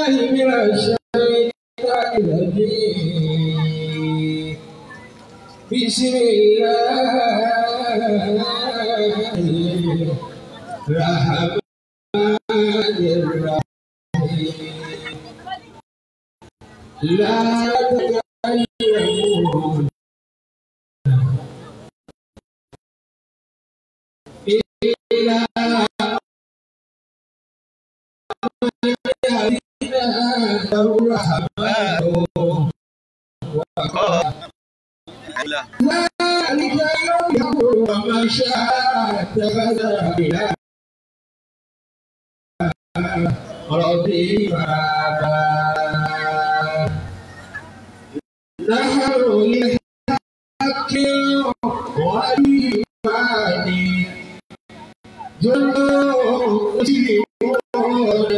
بالله من الشيطان الرجيم بسم الله الرحمن الرحيم لا تكلمون إلا من يهدينا الرحمن ذلك يوم وما شاء اتخذ إلى ربي مآبا نحن للحق والإيمان جند مسلمون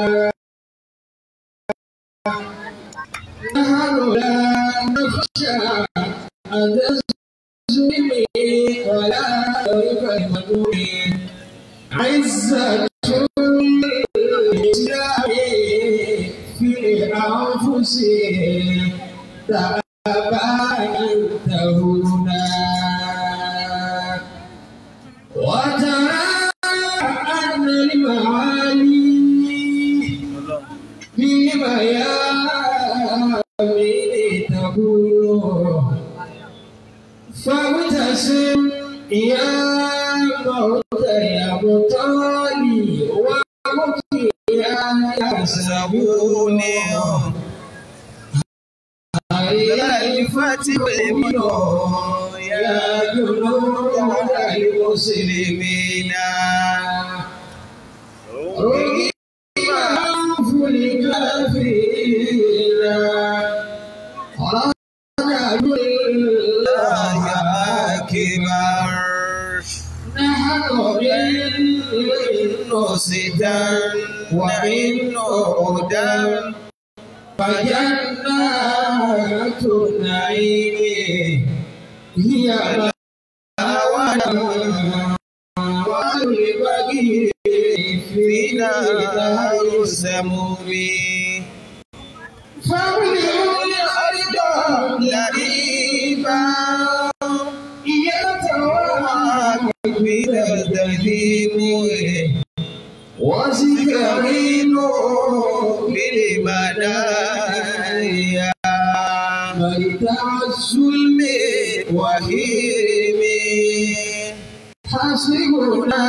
نحن لا نخشى أن تظلم ولا كلمة عزة الإسلام في أنفسهم تباينت هنا وترى أن المعالي في ميامين تقول فابتسم يا موت يا مطالي ومكي يا يسبوني هيا فتبلمون يا جنود المسلمين رغم أنف الكافرين رجل الله أكبر نحن منه ستا ومنه هدى فجنات النعيم هي مأوانا والبقي في نار السموم فابلغوا الأرض لريبا يتوارى من الدهيم وسكرين بالمنايا مرتع الظلم وهيم حسبنا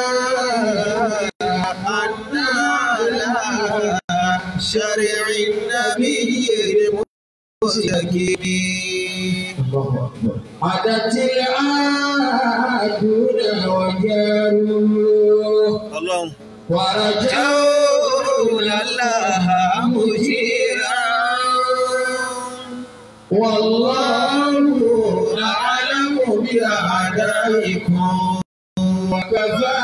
أن على شرع النبي المستقيم عدت العادون وجاروا Ọlọ́run. ورجوا الله مجيرا والله أعلم بأعدائكم وكفى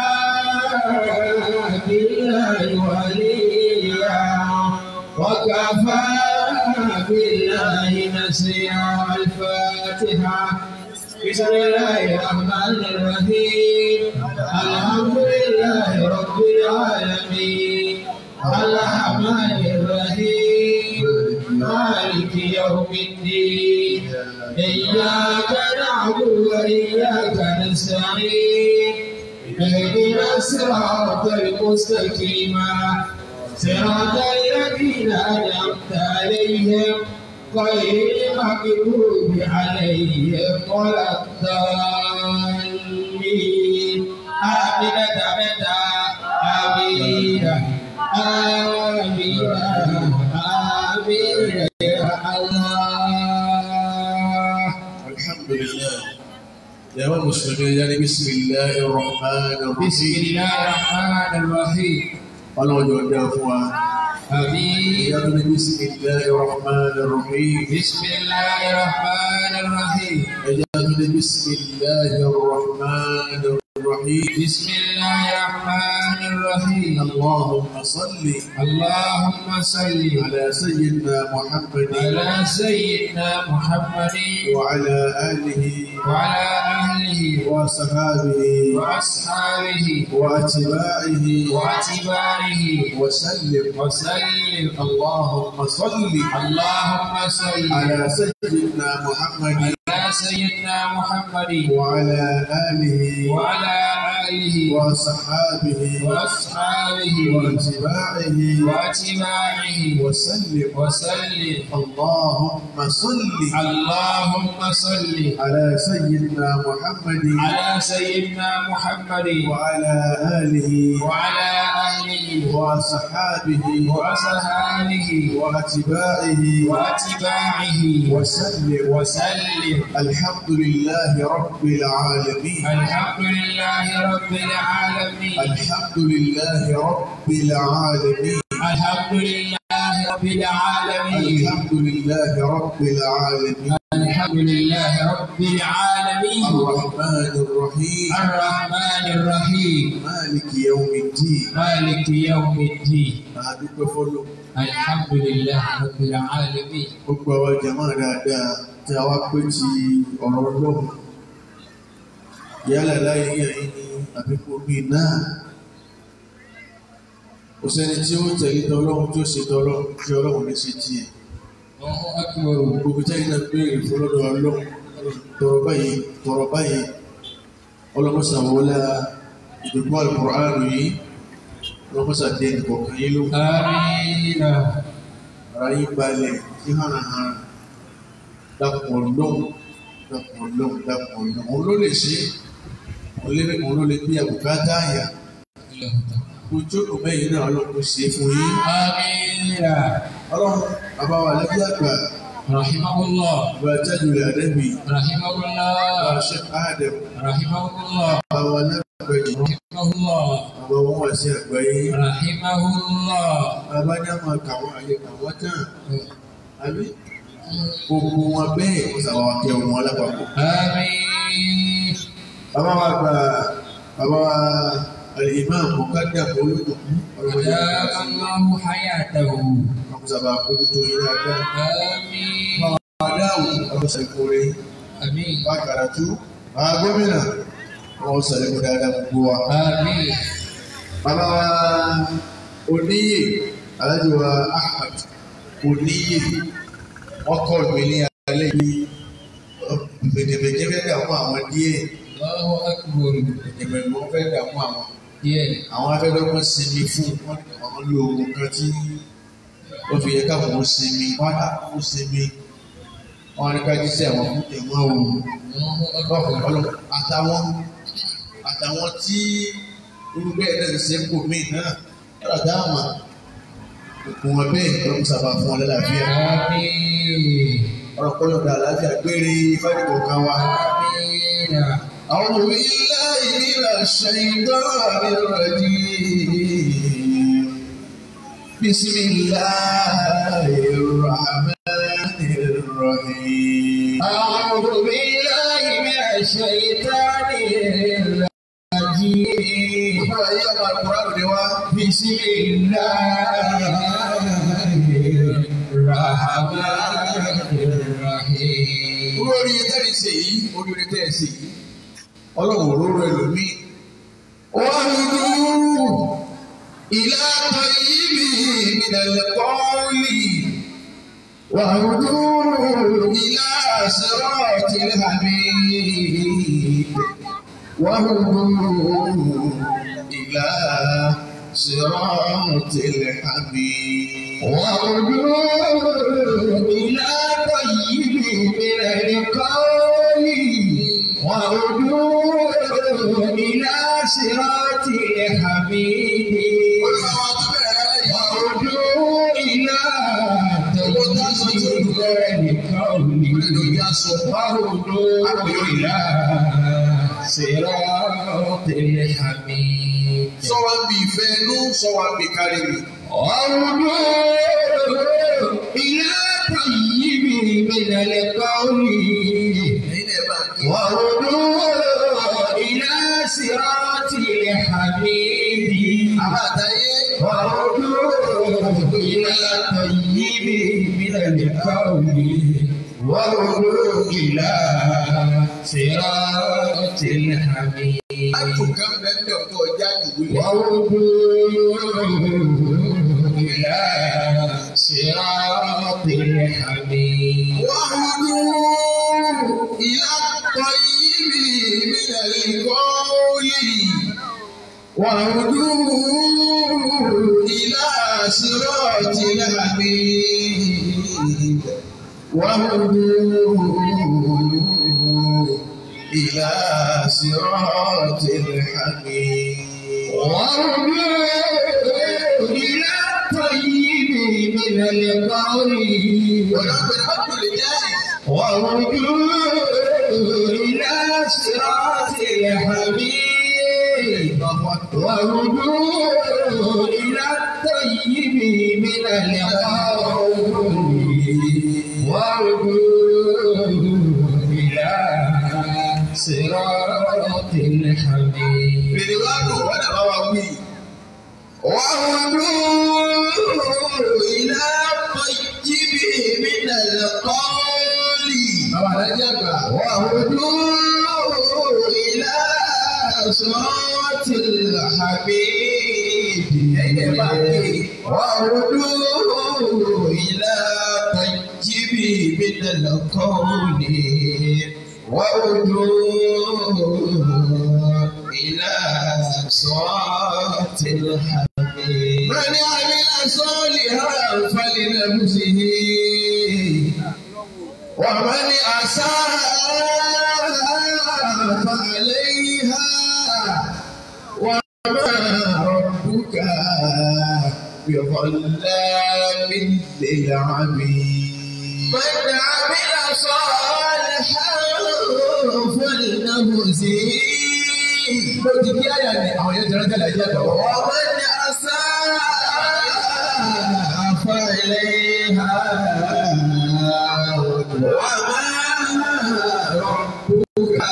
بالله وليا وكفى بالله نسيا الفاتحة بسم الله الرحمن الرحيم الحمد لله رب العالمين الرحمن الرحيم مالك يوم الدين إياك نعبد وإياك نستعين اهدنا الصراط المستقيم صراط الذين أنعمت عليهم غير المغضوب عليهم ولا الضالين آمين تمتا آمين آمين آمين يا الله الحمد لله يا مسلمين يعني بسم الله الرحمن بسم الرحيم الله الرحمن الرحيم ọlọ́run jọ dá fún wa آمين ìyá tó ní بسم الله الرحمن الرحيم بسم الله الرحمن الرحيم ẹ̀yà tó ní بسم الله الرحمن الرحيم الرحيم بسم الله الرحمن الرحيم اللهم صل اللهم صل على سيدنا محمد على سيدنا محمد وعلى آله وعلى أهله وصحابه وأصحابه وأتباعه وأتباعه وسلم وسلم اللهم صل اللهم صل على سيدنا محمد على سيدنا محمد وعلى آله وعلى آله وصحابه وأصحابه واتباعه وأتباعه وسلم وسلم اللهم صل اللهم صل على سيدنا محمد على سيدنا محمد وعلى آله وعلى آله وصحابه وأصحابه واتباعه وأتباعه وسلم وسلم الحمد لله رب العالمين الحمد لله رب العالمين الحمد لله رب العالمين الحمد لله رب العالمين الحمد لله رب العالمين الحمد لله رب العالمين الرحمن الرحيم الرحمن الرحيم مالك يوم الدين مالك يوم الدين adúpẹ́ fọ́lọ́ الحمد لله رب العالمين gbogbo àwọn jama dáadáa tí a wá pé ti ọ̀rọ̀ ọlọ́run yálà láyé yẹn ní àbíkú bíi náà kò sẹ́ni tí ó tẹ̀lé tọ́lọ́run tí ó ṣe tọ́lọ́run tí ọlọ́run ní ṣe tiẹ̀ الله أكبر gbogbo tẹ́yìn náà béèrè fún lọ́dọ̀ ọlọ́run tọrọ báyìí tọrọ báyìí ọlọ́mọsàwọlá ìdòkú alukọ̀rọ̀ yìí ọlọ́mọsàdé nìkọ̀ọ̀kan yìí ló آمين ara yín balẹ̀ sí hànàhàn dàpọ̀ lọ́hùn dàpọ̀ lọ́hùn dàpọ̀ lọ́hùn òun ló lè ṣe òun lé òun ló lè bí àbùkátà àyà ojú òmẹ́yìn náà ọlọ́run ṣe fún yín آمين ọlọ́run bàbá wa lẹ́bí àgbà رحمه الله bàbá jáde rẹ̀ àdẹ́bì رحمه bàbá الله ṣe àdẹ̀m رحمه الله bàbá wa lágbàjì رحمه الله bàbá wọn wà sí àgbáyé رحمه الله bàbá ní àmọ́ kàwọn àyè kàwọn tán àbí gbogbo wọn bẹ́ẹ̀ kó sàwọn akẹ́wọ̀n wọn lápapọ̀. آمين bàbá wa gba bàbá wa al-imam mọ̀kádà olùkọ́ أدام الله حياته ọmọ sábà kójútó yín dáadáa. آمين adáwò ọmọ sàkóre آمين bá karatu bá gómìnà ọmọ sàlẹ̀kọ́ dáadáa gbogbo wa. آمين bàbá wa oníyè alájọ wa ahmad oníyè ọkọ mi ní alẹ́ yìí bèdèbèdè fẹ́ dààmú àwọn díẹ̀ الله أكبر bèdèbèdè wọn fẹ́ dààmú àwọn. yeah àwọn afẹ́dọ́gbọ́n sinmi fún wọn àwọn lo oògùn kan tí wọ́n fi yẹ káwọn ó sinmi wọ́n á kó sinmi wọ́n á ní ká jíṣẹ́ àwọn fún ẹ̀wọ̀n òòrùn الله lọ́kọ̀ أكبر ọlọ́ àtàwọn àtàwọn tí olùgbé ẹ̀ náà ń ṣe kò mí náà ọ̀rọ̀ dáàmà òkun wọn bẹ́ẹ̀ lọ́kùn sábà fún wọn lálàáfíà آمين ọ̀rọ̀ kọ́lọ̀ dà láti àgbére fáìlì kan wa. آمين أعوذ بالله من الشيطان الرجيم بسم الله الرحمن الرحيم أعوذ بالله من الشيطان الرجيم أيها القرآن دوا بسم الله الرحمن الرحيم lórí tẹ́lẹ̀ ṣe yìí oríire tẹ́lẹ̀ ṣe yìí ọlọ́run òróró ẹlòmíì wọ́n dúró ìlà tọ́yìbì ìdẹ̀lẹ̀ kọ́ọ̀lì wọ́n dúró ìlà sẹ́rọ̀tì الحميد وهدوا إلى صراط الحميد وهدوا إلى طيب من القول وهدوا إلى صراط الحميد وهدوا إلى طيب من القول وهدوا إلى صراط الحميد Sọ́wọ́n bí ìfẹ́ inú, sọ́wọ́n bí kárí mi. وهدوا إلى طيب من القول Ẹ̀yin náà bá kí. وهدوا إلى صراط الطيب من القول وارجو إلى صراط الحميد àtúnkà mẹ́tẹ̀ ọ̀tọ̀ jáde wílé. وارجو إلى صراط الحميد وهدوا إلى الطيب من القول وهدوا إلى صراط الحميد وهدوا إلى صراط الحميد وارجو إلى الطيب من القول ونحن الحمد لله وارجو إلى صراط الحميد وارجو إلى الطيب من القول وارجو إلى صراط الحميد Bìrìwádùn wọ́n náà bá wa wí. وهدوا إلى الطيب من القول Bàbá Adájọ́ àgbà. وهدوا إلى صراط الحميد Ẹ̀yẹ́ bá ké. وهدوا إلى الطيب من القول وهدوا إلى صراط الحميد من عمل صالحا فلنفسه ومن أساء فعليها وما ربك بظلام للعبيد من عمل صالحا فلنفسه bó ti kí àyà ni àwọn yẹn tẹ̀lé tẹ̀lé ẹ̀jẹ̀ tọ̀. ọmọ ní àṣà àfàlẹ́ ha wà máa rọ̀bùkà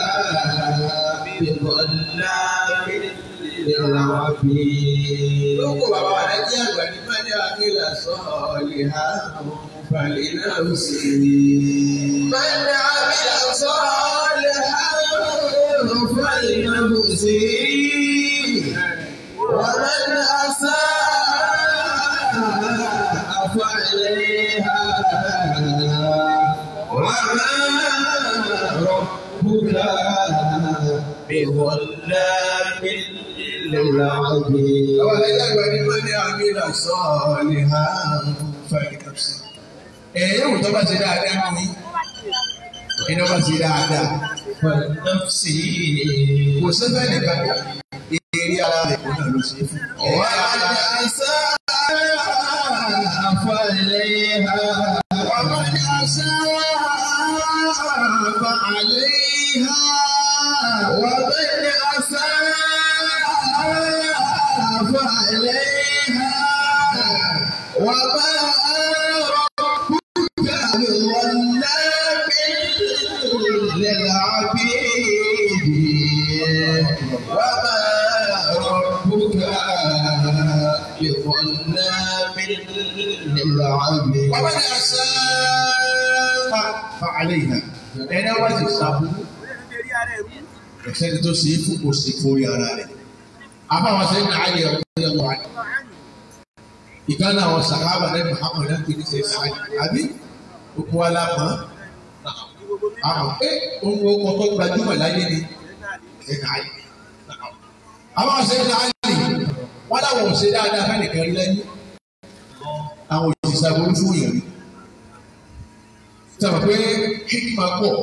bíbọ̀lá bíbọ̀lá. lóko bàbá wa lẹ́jẹ̀ àgbà ní mẹ́lẹ́ àkìlà sọ̀ọ́lì ha falẹ̀ náà sì. mẹ́lẹ́ àkìlà sọ̀ọ́lì ha. فلنفسه ومن أساء فعليها وما ربك بظلام للعبيد ولذلك من يعمل صالحا فلنفسه ẹ̀yẹ́ wò tó bá ṣe dáadáa mú yín iná bá ṣe dáadáa nọ́ọ̀sì kò sẹ́fẹ̀ nìkan ká eré ara rẹ̀ kò náà ló ṣe é fún. wà á sá àfàlẹ́ ha. wà á sá àfàlẹ́ ha. wà á sá àfàlẹ́ ha. wà á للعبيد وما ربك بظلام للعبيد ومن أساء فعليها ẹni wá ti sàbú ẹsẹni tó ṣe é fún kò sí fún ara rẹ̀ àbáwọn sẹ́yìn náà ayé ọ̀gbìn ọ̀gbìn wáyé ìkànnì àwọn sàkábà ní Muhammad náà kì í ṣe sáyé àbí gbogbo alámọ̀ àwọn pé ohun ọkọ̀ gbajúmọ̀ láyé ni ẹ̀ka ayé. àwọn ọ̀sẹ̀ ẹ̀ka ayé wọ́n láwọn ọ̀sẹ̀ dáadáa fẹ́ nìkan rí lẹ́yìn àwọn òṣìṣẹ́ aburú fún yẹn rí. sábà pé hikma pọ̀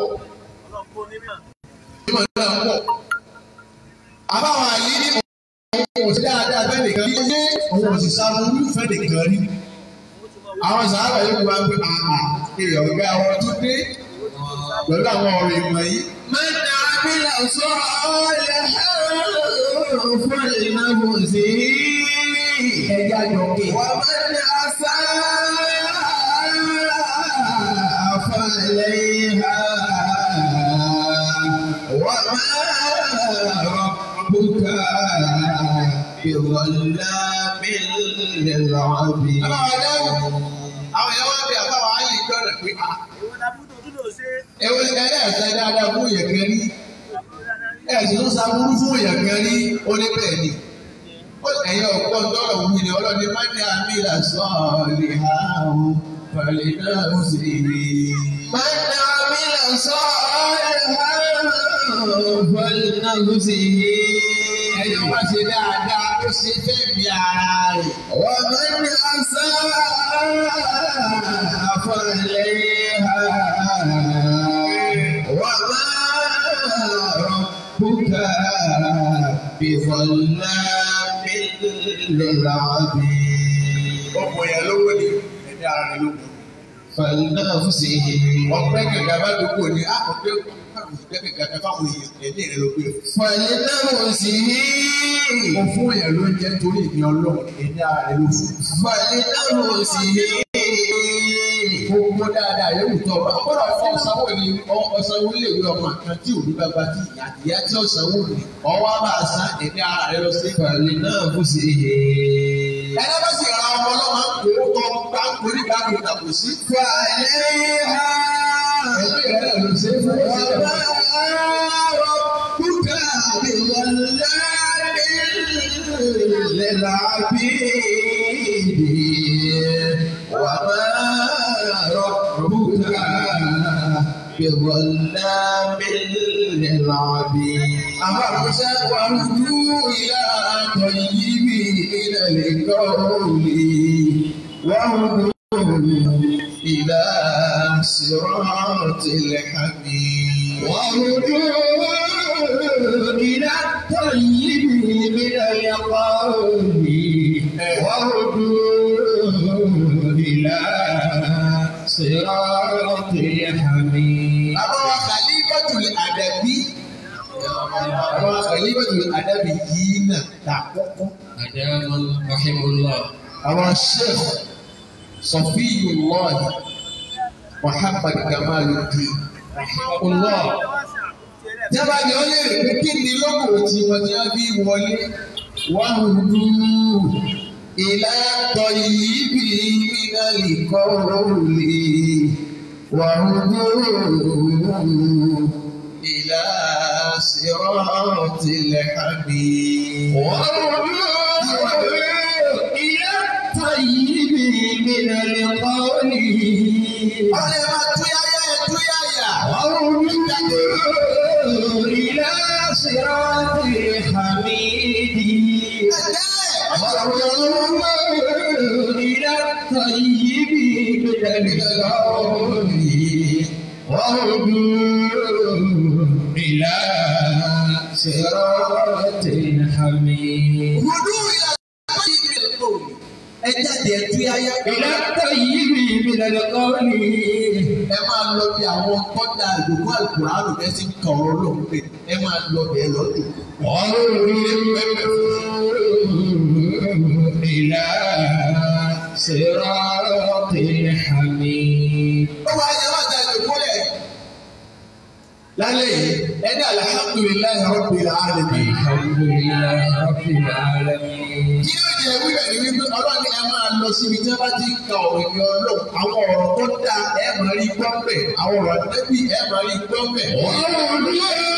hikma náà pọ̀ àbáwọn àyè ní àwọn òṣìṣẹ́ dáadáa fẹ́ nìkan rí lẹ́yìn àwọn òṣìṣẹ́ aburú fẹ́ nìkan rí. àwọn sàárà yóò wá pé àà èèyàn ọ̀gá àwọn tó dé pẹ̀lú àwọn ọ̀rọ̀ ìmọ̀ yìí. Mẹ́ta abílà sọ ọ́lẹ̀ fún ìnáwó sí ẹja jọ̀kè. Wọ́n mẹ́ta asá àfàlẹ́ ha. Wọ́n máa rọ̀bùkà ìwọ̀lá mílíọ̀nù lọ́bì. Àwọn ọ̀dọ́ àwọn èèyàn wá bí àbáwá ayé ìjọ́nà pé à Èwo la bú tó tún lò ṣe? ẹwọ́n ní ẹ̀rẹ́ ẹ̀sẹ̀ dáadáa fún èèyàn kan rí ẹ̀sìn tó sàbúrú fún èèyàn kan rí ó ní bẹ́ẹ̀ ni ó ẹ̀yẹ ọ̀pọ̀ ńdọ́rọ̀ wù ní ọlọ́ni má ní àmì ìlàsọ́ lè ha ó pàlẹ́ náà ó sì rí i. من عمل صالحا فلنفسه ẹ̀yọ́ wá ṣe dáadáa ó ṣe fẹ́ mi ara rẹ̀. ومن أساء فعليها وما ربك بظلام للعبيد ọkọ̀ yẹn lówó ni ẹ̀mí ara rẹ̀ ló kù. فلنفسه ọ̀pẹ kẹ̀kẹ́ bá dúpọ̀ ní àkọ́kẹ́ ọ̀pẹ kẹ̀kẹ́ fáwọn èèyàn ẹ̀mí rẹ̀ ló gbé. فلنفسه mo fún èèyàn ló ń jẹ́ torí ìní ọlọ́run ẹ̀mí ara rẹ̀ ló fún. فلنفسه gbogbo dáadáa yóò tọ́ ọba ọgbọ́dọ̀ fún ọ̀sánwó ni ọ̀sánwó lè wí ọmọ kan tí òbí bàbá tí ìyá ìyá tí ọ̀sánwó ni ọwọ́ bá a san ẹ̀mí ara rẹ̀ lọ sí. فلنفسه ẹ̀rọ bá sì ra ọmọ ọlọ́mọ kó tọ́ gbá torí bá mi dàpọ̀ sí. فعليها ẹ̀mí rẹ̀ lọ sí fún وما ọ̀sẹ̀ ربك بظلام للعبيد وما ربك بظلام للعبيد أفرسا وردوا إلى طيب من القول وهدوا إلى صراط الحميد وهدوا إلى الطيب من القول وهدوا إلى صراط الحميد àwọn kàlífàtúlẹ̀ àdàbí àwọn kàlífàtúlẹ̀ àdàbí yìí náà ta kọ́kọ́. أدام رحمه الله àwọn sheikh sọfíyùlọ́ọ̀hì muhammad kamaluddin rahimahullah. Jábà ni ó lè rí pé kí ni lóko tí wọ́n ti bí wọlé wọ́n rú ìlà tọ̀ yìí bí iná lè kọ́ òòlì wọ́n rú ìlà sírọ́ọ̀tì lẹ́hàbí. وهدوا إلى الطيب من القول Ọ̀rẹ́ máa túyáyá ẹ̀ túyáyá. وهدوا إلى صراط الحميد وهدوا إلى الطيب من القول وهدوا إلى صراط الحميد Rúdú ìlà tọ́yìí mi lò. Ẹ jáde ẹ túyáyá. إلى الطيب من القول ẹ máa lọ bí àwọn kọ́dà ìdòkó àlùkùránù bẹ́ẹ̀ sì ń kà ọ̀rọ̀ lóhùn pé ẹ máa lọ bẹ́ẹ̀ lọ́dún. وهدوا إلى صراط الحميد ó wá yẹ wá da ìdòkó lẹ̀. lálẹ́ yìí ẹni alhamdulilayi rabbil alamin. الحمد لله رب العالمين kí ló jẹ wíwẹ̀ ní wípé ọlọ́run ẹ máa lọ síbi tí wọ́n bá ti ń ka ọ̀rọ̀ ìyẹn ọlọ́run àwọn ọ̀rọ̀ tó dáa ẹ máa rí gbọ́ bẹ̀ àwọn ọ̀rọ̀ àdébí ẹ máa rí gbọ́ bẹ̀. وهدوا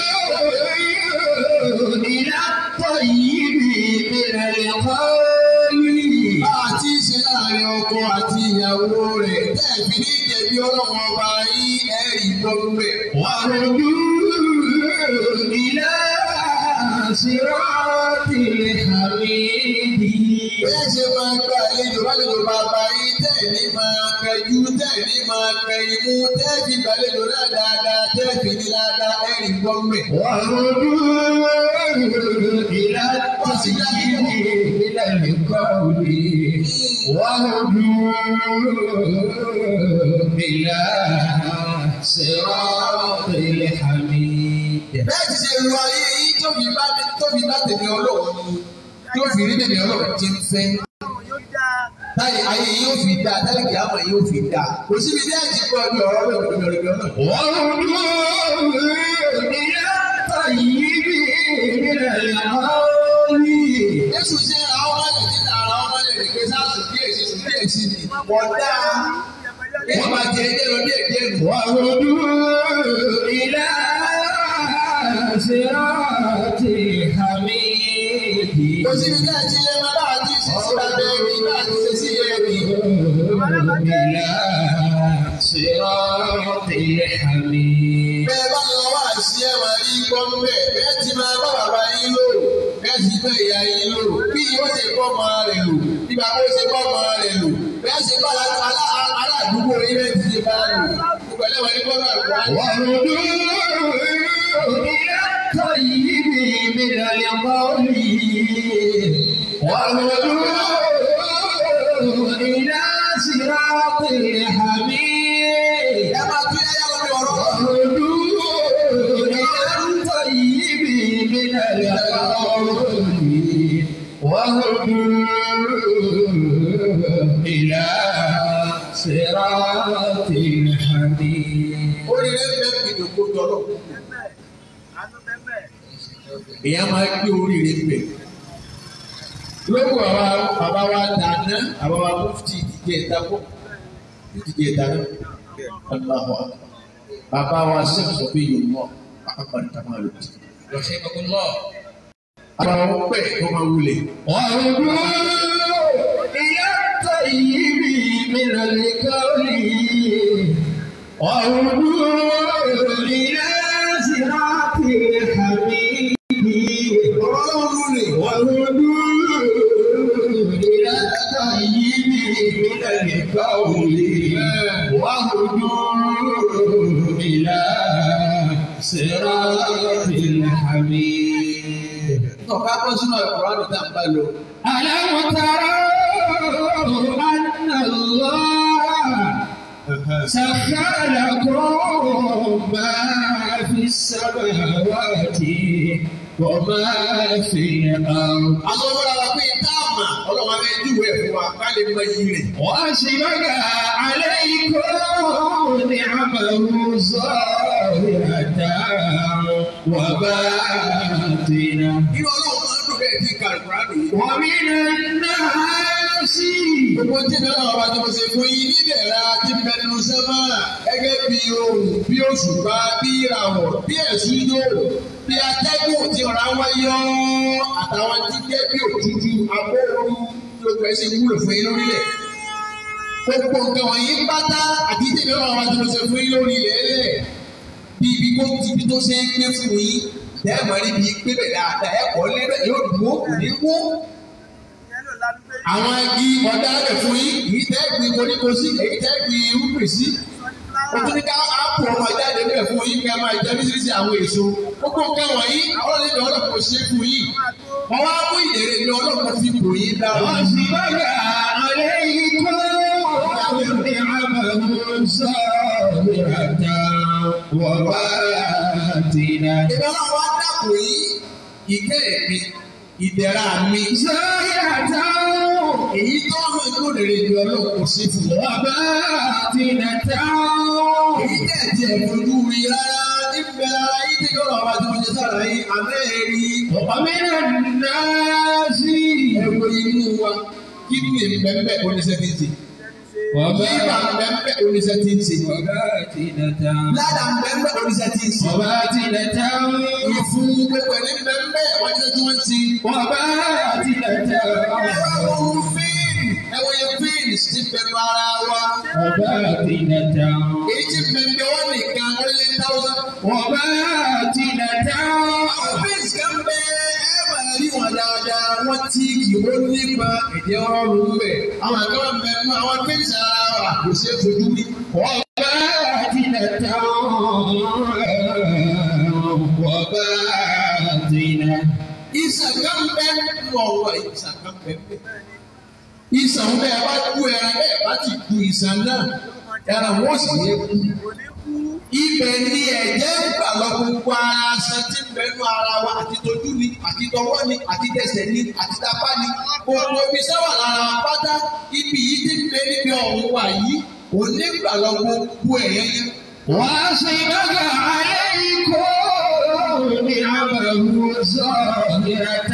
إلى الطيب من القول àti ṣe láàrin ọkọ àti ìyàwó rẹ̀ tẹ́ẹ̀fì ní ìjẹ̀bi ọlọ́run ọba yín ẹ̀rí gbọ́ bẹ̀. وهدوا إلى صراط الحميد Bẹ́ẹ̀ ṣe máa gba àlejò lálejò bàbá yín tẹ̀lé máa kẹjú tẹ̀lé máa kẹ imú tẹ́ẹ̀fì gbàlejò náà dáadáa tẹ́ẹ̀fì ní dáadáa ẹ̀rí gbọ́ngbẹ̀. وهدوا إلى التسجيل من القول وهدوا إلى صراط الحميد Bẹ́ẹ̀ ti ṣe lu ayé yín tóbi bá tóbi bá tèmi ọlọ́run ni yóò fi rí tèmi ọlọ́run tí ń fẹ́. Yóò dáa. Táyì ayé yóò fi dáa táyì kìí àmọ̀ yóò fi dáa. Kò síbi ní ẹ̀jẹ̀ gbọ́ bí ọ̀rọ̀ bẹ́ẹ̀ kò ní ọ̀rọ̀ bẹ́ẹ̀ náà. وهدوا إلى الطيب من القول Jésù ṣe àwọn ọmọ ẹ̀jẹ̀ tí ara ọmọ ẹ̀jẹ̀ ní pé sáàsì bí èsì sí bí èsì ni. Wọ́n dáa. Wọ́n máa jẹ ẹjẹ́ lọ díẹ̀ díẹ̀ nù. وهدوا إلى صراط حميد Kò síbi ká ẹ ti lé máa bá àti ṣe sí abẹ́ ẹ̀rí bá àti ṣe sí ẹ̀rí. إلى صراط حميد Bẹ́ẹ̀ bá lọ wá sí ẹ̀ máa rí gbọ́ ń bẹ̀. Bẹ́ẹ̀ ti máa bá bàbá yín lò. Bẹ́ẹ̀ ti bá ìyá yín lò. Bí ó ṣe bọ́ ọmọ rẹ̀ lò. Bí bàbá ó ṣe bọ́ ọmọ rẹ̀ lò. Bẹ́ẹ̀ ṣe bá aládùúgbò yín bẹ́ẹ̀ ti ṣe bá lò. Gbogbo ẹlẹ́wọ̀n ní gbọ́dọ̀ àgbà. وهدوا إلى الطيب من القول وهدوا إلى صراط الحميد Ẹ máa tún ẹyá lórí ọ̀rọ̀. وهدوا إلى الطيب من القول وهدوا إلى صراط الحميد Oríire ń bẹ́ẹ̀ fi dòkó jọlọ. Bẹ́ẹ̀ àánú bẹ́ẹ̀ Èèyàn máa gbé oríire ń bẹ̀. Lóko àwa bàbá wa dáná, àwa wa mufti ìdíje ìdáko. Ìdíje ìdáná. Aláwọ̀ bàbá wa sẹ́kù sọ pé yóò mọ̀ Muhammad Kamal Oti. Rahimahullah. Àwọn ọmọ pẹ̀ tó máa wulẹ̀. وهدوا إلى الطيب من القول وهدوا إلى صراط الحميد Ọ̀rọ̀ ọlọ́run lè. وهدوا إلى الطيب من القول وهدوا إلى صراط الحميد Ọ̀ká bọ́ sínú ẹ̀kọ́ àdùn tá à ń bá lọ. ألم تروا أن الله سخر لكم ما في السماوات وما في الأرض Àwọn ọmọ rárá pé táàmà ọlọ́wọ́ abẹ́ júwèé fún wa ká lè mọ iyì rẹ̀. وأسبغ عليكم نعمه ظاهرة وباطنة Inú ọlọ́run máa ń dùn bẹ́ẹ̀ tí kàlùkùránì yìí. ومن الناس Gbogbo tí bẹ́ẹ̀ náà wá tí mo ṣe fún yín nídẹ̀ẹ́ra tí bẹ́ẹ̀ nínú sẹ́mà gẹ́gẹ́ bí ohun bí òṣùpá bí ìràwọ̀ bí ẹ̀sùn yóò bí atẹ́gùn tí ọ̀rá wáyọ́ àtàwọn tí jẹ́ bí òtútù agbóhùn gbogbo ẹ̀ ṣe wúlò fún yín lórílẹ̀. Gbogbo nǹkan wọ̀nyí pátá àti tí bẹ́ẹ̀ náà wá tí mo ṣe fún yín lórí ilẹ̀ ẹlẹ̀ bí ibi kó ti ibi tó ṣe é gbé fún yín lẹ́ẹ̀mọ́ níbi gbé bẹ̀ dáadáa ẹ̀kọ́ lé bẹ̀ yóò dùn ó kò ní wó Ìyẹn ló lanu pé àwọn igi ọ̀dà rẹ̀ fún yín èyí tẹ́ gbin koríko sí èyí tẹ́ gbin irúgbìn sí. sọ ní o tún ní ká ápù ọmọ jáde bẹ́ẹ̀ fún yín ká máa jẹ bísírísì àwọn èso. gbogbo nǹkan wọ̀nyí àwọn ọlọ́dẹ ọlọ́pàá ṣe fún yín. wọ́n wá mú ìdèrè ní ọlọ́pàá fi bò yín dára. وأسبغ عليكم نعمه ظاهرة وباطنة ìbí ọlọ́wọ́ á dàpọ̀ yín ìkẹ́ mi ìdẹ̀ra mi. ظاهرة èyí tó ń hàn kó lè ní ọlọ́pàá ṣe fún wọn. وباطنة èyí tẹ̀ tí ẹ̀ fojú rí rárá níbẹ̀ rárá yín tí yóò lọ́wọ́ tí wọ́n ṣe sára yín àmẹ́ẹ̀rí. ومن الناس ẹ̀wọ̀ inú wa kí ni bẹ́ẹ̀ oníṣẹ́ ti ń ṣe. Líbà bẹ́ẹ̀ oníṣẹ́ ti ń ṣe. وباطنة Ládà bẹ́ẹ̀ oníṣẹ́ ti ń ṣe. وباطنة Ìfún gbogbo ẹni bẹ́ẹ̀ wọ́n ti tí wọ́n ti. وباطنة Ẹ̀rọ ohun fíìmù ẹ̀wọ̀n yẹn fíìmù ti bẹ̀rù ara wa. وباطنة Èyí ti bẹ̀rẹ̀ wọ́n nìkan ó lé táwọn. وباطنة Àwọn fíìmù kan bẹ ẹ máa rí wọn dáadáa wọ́n tí kì ó nípa ẹ̀jẹ̀ ọrùn bẹ̀. Àwọn àgbà bẹ̀rù àwọn fíìmù ara wa kò ṣeé fojú rí. وباطنة وباطنة ìsàkán bẹ́ẹ̀ nínú ọ̀rọ̀ ìsàkán bẹ́ẹ̀. ìsàn bẹ́ẹ̀ bá kú ẹran bẹ́ẹ̀ bá ti kú ìsàn náà ẹran wọ́n sì yẹ kú. kò ní kú. ibẹ̀ ni ẹ̀jẹ̀ ń gbà lọ gbogbo ara aṣan tí ń bẹnu ara wa àti tójú ni àti tọwọ́ ni àti tẹsẹ̀ ni àti tapá ni gbogbo ibi sáwà lára wa pátá ibi yìí ti ń bẹ níbi ọ̀hún wa yìí kò ní gbà lọ gbogbo ẹ̀yẹ yẹn. وأصبغ عليكم نعمه ظاهرة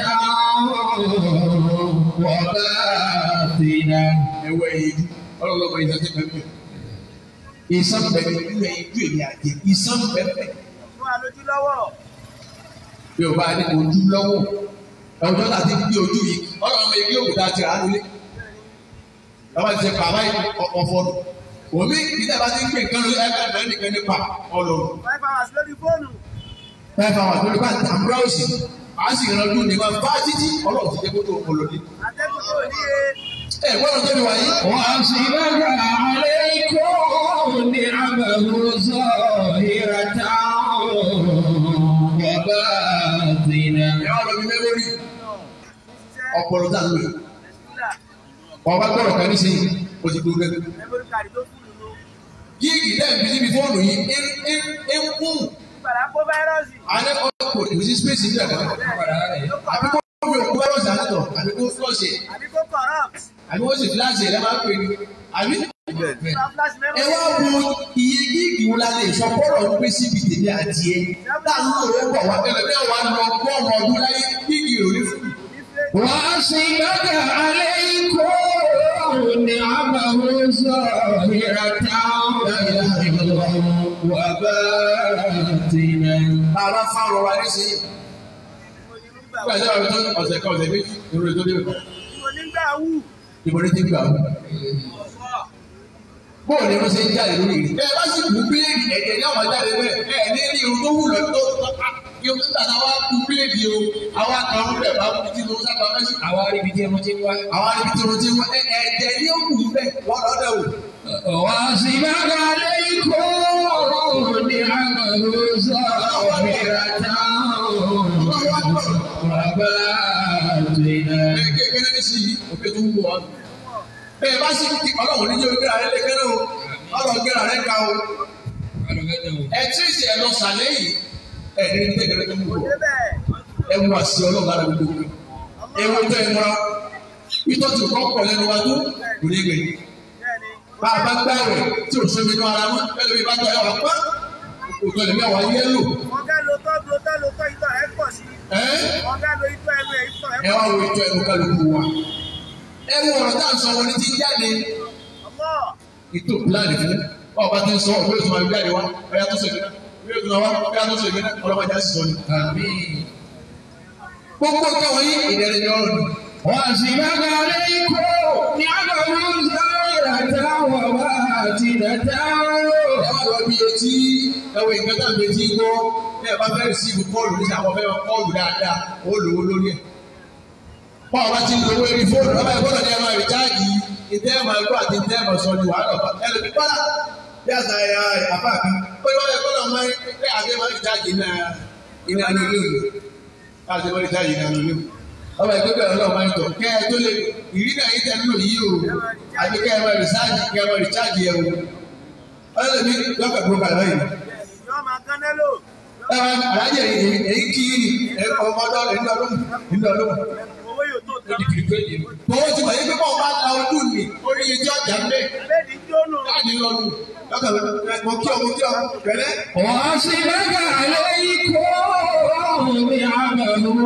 وباطنة ẹ̀wẹ̀ yìí ọlọ́lọ́mọ ìṣẹ́ ti bẹ̀rẹ̀. ìsán bẹ̀rẹ̀ nínú ẹ̀yìn ju èmi àjẹ ìsán bẹ̀rẹ̀ Fún àlójú lọ́wọ́. bí o bá ní ojú lọ́wọ́ ọjọ́ láti gbé ojú yìí ọ̀rọ̀ ọmọ ẹgbẹ́ òkúta ti rà á lólé lọ́wọ́ ti ṣe bàbá ọ̀fọ̀nù òmí ìdílé bá ti ń gbé nǹkan lórí ẹgbẹ́ ẹgbẹ́ nìkan nípa ọlọ́run Five hours lórí fóònù. five hours lórí bá ta búráùsì a sì rán ọdún nípa bá títí ọlọ́run ti jẹ́ kó tó ọlọ́dún. Atẹ́gùn tó ní e. ẹ gbọ́dọ̀ tó mi wáyé. وأصبغ عليكم نعمه ظاهرة وباطنة ẹ wá lọ bí mẹ́mórì Ṣiṣẹ́ ọpọlọ tá a lò yìí. sílà. wọ́n bá gbọ́dọ̀ kan ní sẹ́yìn o ti gbogbo ẹgbẹ́. Memory card tó fún nínú. yíìgì dẹ́ẹ̀bí níbi fóònù yìí ń ń ń kún Ìgbàlá kó fáírọ́ọ̀sì. alẹ́ ọkọ̀ kò sí space níbẹ̀ kan. Ló kọ̀ àbí kó fi òkú fáírọ́ọ̀sì àtọ̀ àbí kó flọ́ọ̀ṣì àbí kó corrupt. àbí wọ́n sì fíláṣì ẹ̀ lẹ́ẹ̀ máa ń pè ní. àbí Sọ flash ẹ memory. wá wo iye gíìgì wo la lè sọ bọ́ọ̀lù ń pè síbi tèmi àti ẹ. táwọn òwe bọ̀ wá tẹ́lẹ̀ bí wọ́n á lọ gbọ́ọ̀mù ọdún láyé gíìgì rò ní fún mi. وأصبغ عليكم نعمه ظاهرة وباطنة bàbá fáwọn wa ní sẹ́yìn. Mo ní nígbà nígbà tí wọ́n fi tó ọ̀sẹ̀ kan ọ̀sẹ̀ méjì ìròyìn tó dé o. Mo nígbà wù. ìbọn ní ti gbà o. bóòlù ni wọ́n ṣe ń jáde lórí rẹ̀. ẹ bá sì kú bíléèdì ẹ̀jẹ̀ ní àwọn jáde bẹ́ẹ̀ ẹ ní ní irun tó wù lọ tó yóò tó tàná wá kú bíléèdì o àwọn kan ń bẹ̀ bá kú tí mo sábà fẹ́ sí. àwa ibi tí mo ti wá. àwọn ibi tí mo ti wá ẹ ẹ̀jẹ̀ ní ó kù bẹ́ẹ̀ wọ́n lọ dẹ̀ wò. وأصبغ عليكم نعمه ظاهرة وباطنة ẹ kékeré ní sí òkè tó ń bọ̀ wá. bẹ́ẹ̀ bá sì kí ọlọ́run níjẹ́ orí rẹ̀ lẹ́kẹ́rẹ́ o ọlọ́run gbéra rẹ̀ ga o. ẹ tí ì sẹ́ lọ sàlẹ̀ yìí ẹ̀ ní tẹ̀gẹ̀rẹ́ tó ń bọ̀. Débẹ̀. ẹ wù àṣì ọlọ́run lára gbogbo kan. ẹ wo tó ẹ múra ìtọ́ tí kò kọ̀ lẹ́nu wa tó kò ní gbẹ̀yìn. Bẹ́ẹ̀ni. bá a bá gbàwẹ̀ tí o sọmi nù ara mọ́ bẹ́ẹ̀ lómi bá tọ̀ ẹ̀ wá pọ́ òtò ẹ̀mí àwọn yẹ́lò Wọ́n fẹ́ lo tọ́ lo tọ́ lo tọ́ ìtọ́ ẹ̀ pọ̀ sí. ẹ́ Wọ́n fẹ́ lo ìtọ́ ẹnu ẹ̀ ìtọ́ ẹ̀ ẹ pọ̀ wá sí. wo ètò ẹ̀mú kálukú wa. ẹ wo ọ̀rọ̀ tá à ń sọ wọlé tí ń jáde Ọmọ. ètò pílánì fún ọba tí ń sọ ọ̀gbẹ́ òtún máa ń jáde wá ọ̀yà tó sọ ìgbẹ́ ọ̀yà tó sọ wá ọ̀yà tó sọ ìgbẹ́ ọlọ́mọdé á sì sọ ni. gbogbo nǹkan wọ̀nyí ìdẹ̀rẹ̀ ni ọ̀rọ̀ ni. وأصبغ عليكم نعمه ظاهرة وباطنة ẹ wá lọ bí etí ẹwọ ìgbẹ́ tá à ń betí gbọ́ ẹ bá fẹ́ sí ibi kọ́ọ̀lù ní sàkọ́ fẹ́ kọ́ọ̀lù dáadáa ó lówó lórí ẹ̀. bọ́ọ̀ bá ti ń lówó eré fóònù ọba ìgbọ́dọ̀ ní ẹ máa rìcháàjì ìtẹ́ ẹ̀ máa gbọ́ àti ìtẹ́ ẹ̀ máa sọ ní wàhálà ọ̀pá ẹlòmí pálá bí àṣà ẹ̀yà àpá mi ó yọ ẹ̀ gbọ́dọ̀ máa ń pẹ́ àti ẹ̀ máa rìcháàjì iná iná ní ilé òní láti máa rìcháàjì iná ní ilé òní. ọba ìgbẹ́ bẹ̀rẹ̀ ọlọ́ọ̀ máa ń tọ̀ kẹ́ ẹ tó lè ìrìnà yìí tẹ̀ ń lò yìí o àti kẹ́ ẹ máa rìcháàjì kẹ́ ẹ máa rìcháàjì ẹ̀ o ọlọ́ọ̀ni lọ́kàn tó kà lọ́yìn Bẹ́ẹ̀ni. Yọ́ máa kán nẹ́lò. alájẹ èyí kí ni ọmọdé ẹni ọdún ẹni ọdún. Owó yóò tó tán. Bọ́wọ́ ti wáyé pé bọ́ọ̀ bá la ojú ni orí ẹjọ́ ọjà ń bẹ̀. Bẹ́ẹ̀ni jónù. Láàyè lọ́nu lọ́kàn mọ kí ọmọ kí ọmọ pẹ̀lẹ́. وأصبغ عليكم نعمه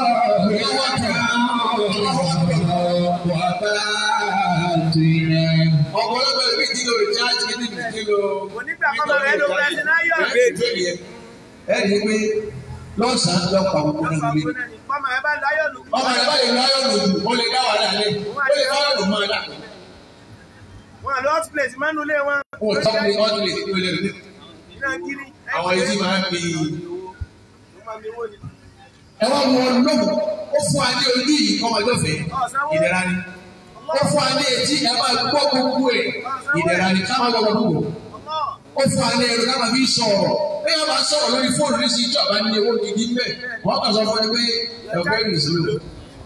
ظاهرة وباطنة Ọ̀pọ̀lọpọ̀ ẹbí tí lo recharge ní ní kí lo. Onígbà kọ́mọ rẹ̀ ló fẹ́ sí náyọ̀. Ẹ ní pé lọ́sàn-án lọ pa gbogbo náà nílé. Kọ́mọ rẹ̀ bá láyọ̀ lù. Ọmọ rẹ̀ bá lè lọ ayọ̀ lòdù, ó lè dá wàhálà lé. Ó lè bá ọ̀dùn máa dà. Wọ́n àlọ́ hot plate mọ́nú ilé wọn. Ó tọ́ pé ọ́dún lè tó lè rí. Iná kiri. Àwọn etí máa ń fi Ó máa mi wó ni. ẹ wá wọ lóhùn ó fún wa ní ojú yìí kọ́ ọmọdé ọ̀fẹ́ ìdẹ̀ra ni ó fún wa ní etí ẹ máa gbọ́ gbogbo ẹ̀ ìdẹ̀ra ni ká máa gbọ́ gbogbo Ọmọ. ó fún wa ní ẹrù ká máa fi sọ̀rọ̀ bí wọ́n bá sọ̀rọ̀ lórí fóònù ní sí ìjọba ní owó gidi mbẹ́ wọ́n kàn sọ fún ẹ pé ẹ̀fọ́ ẹ̀rù sí o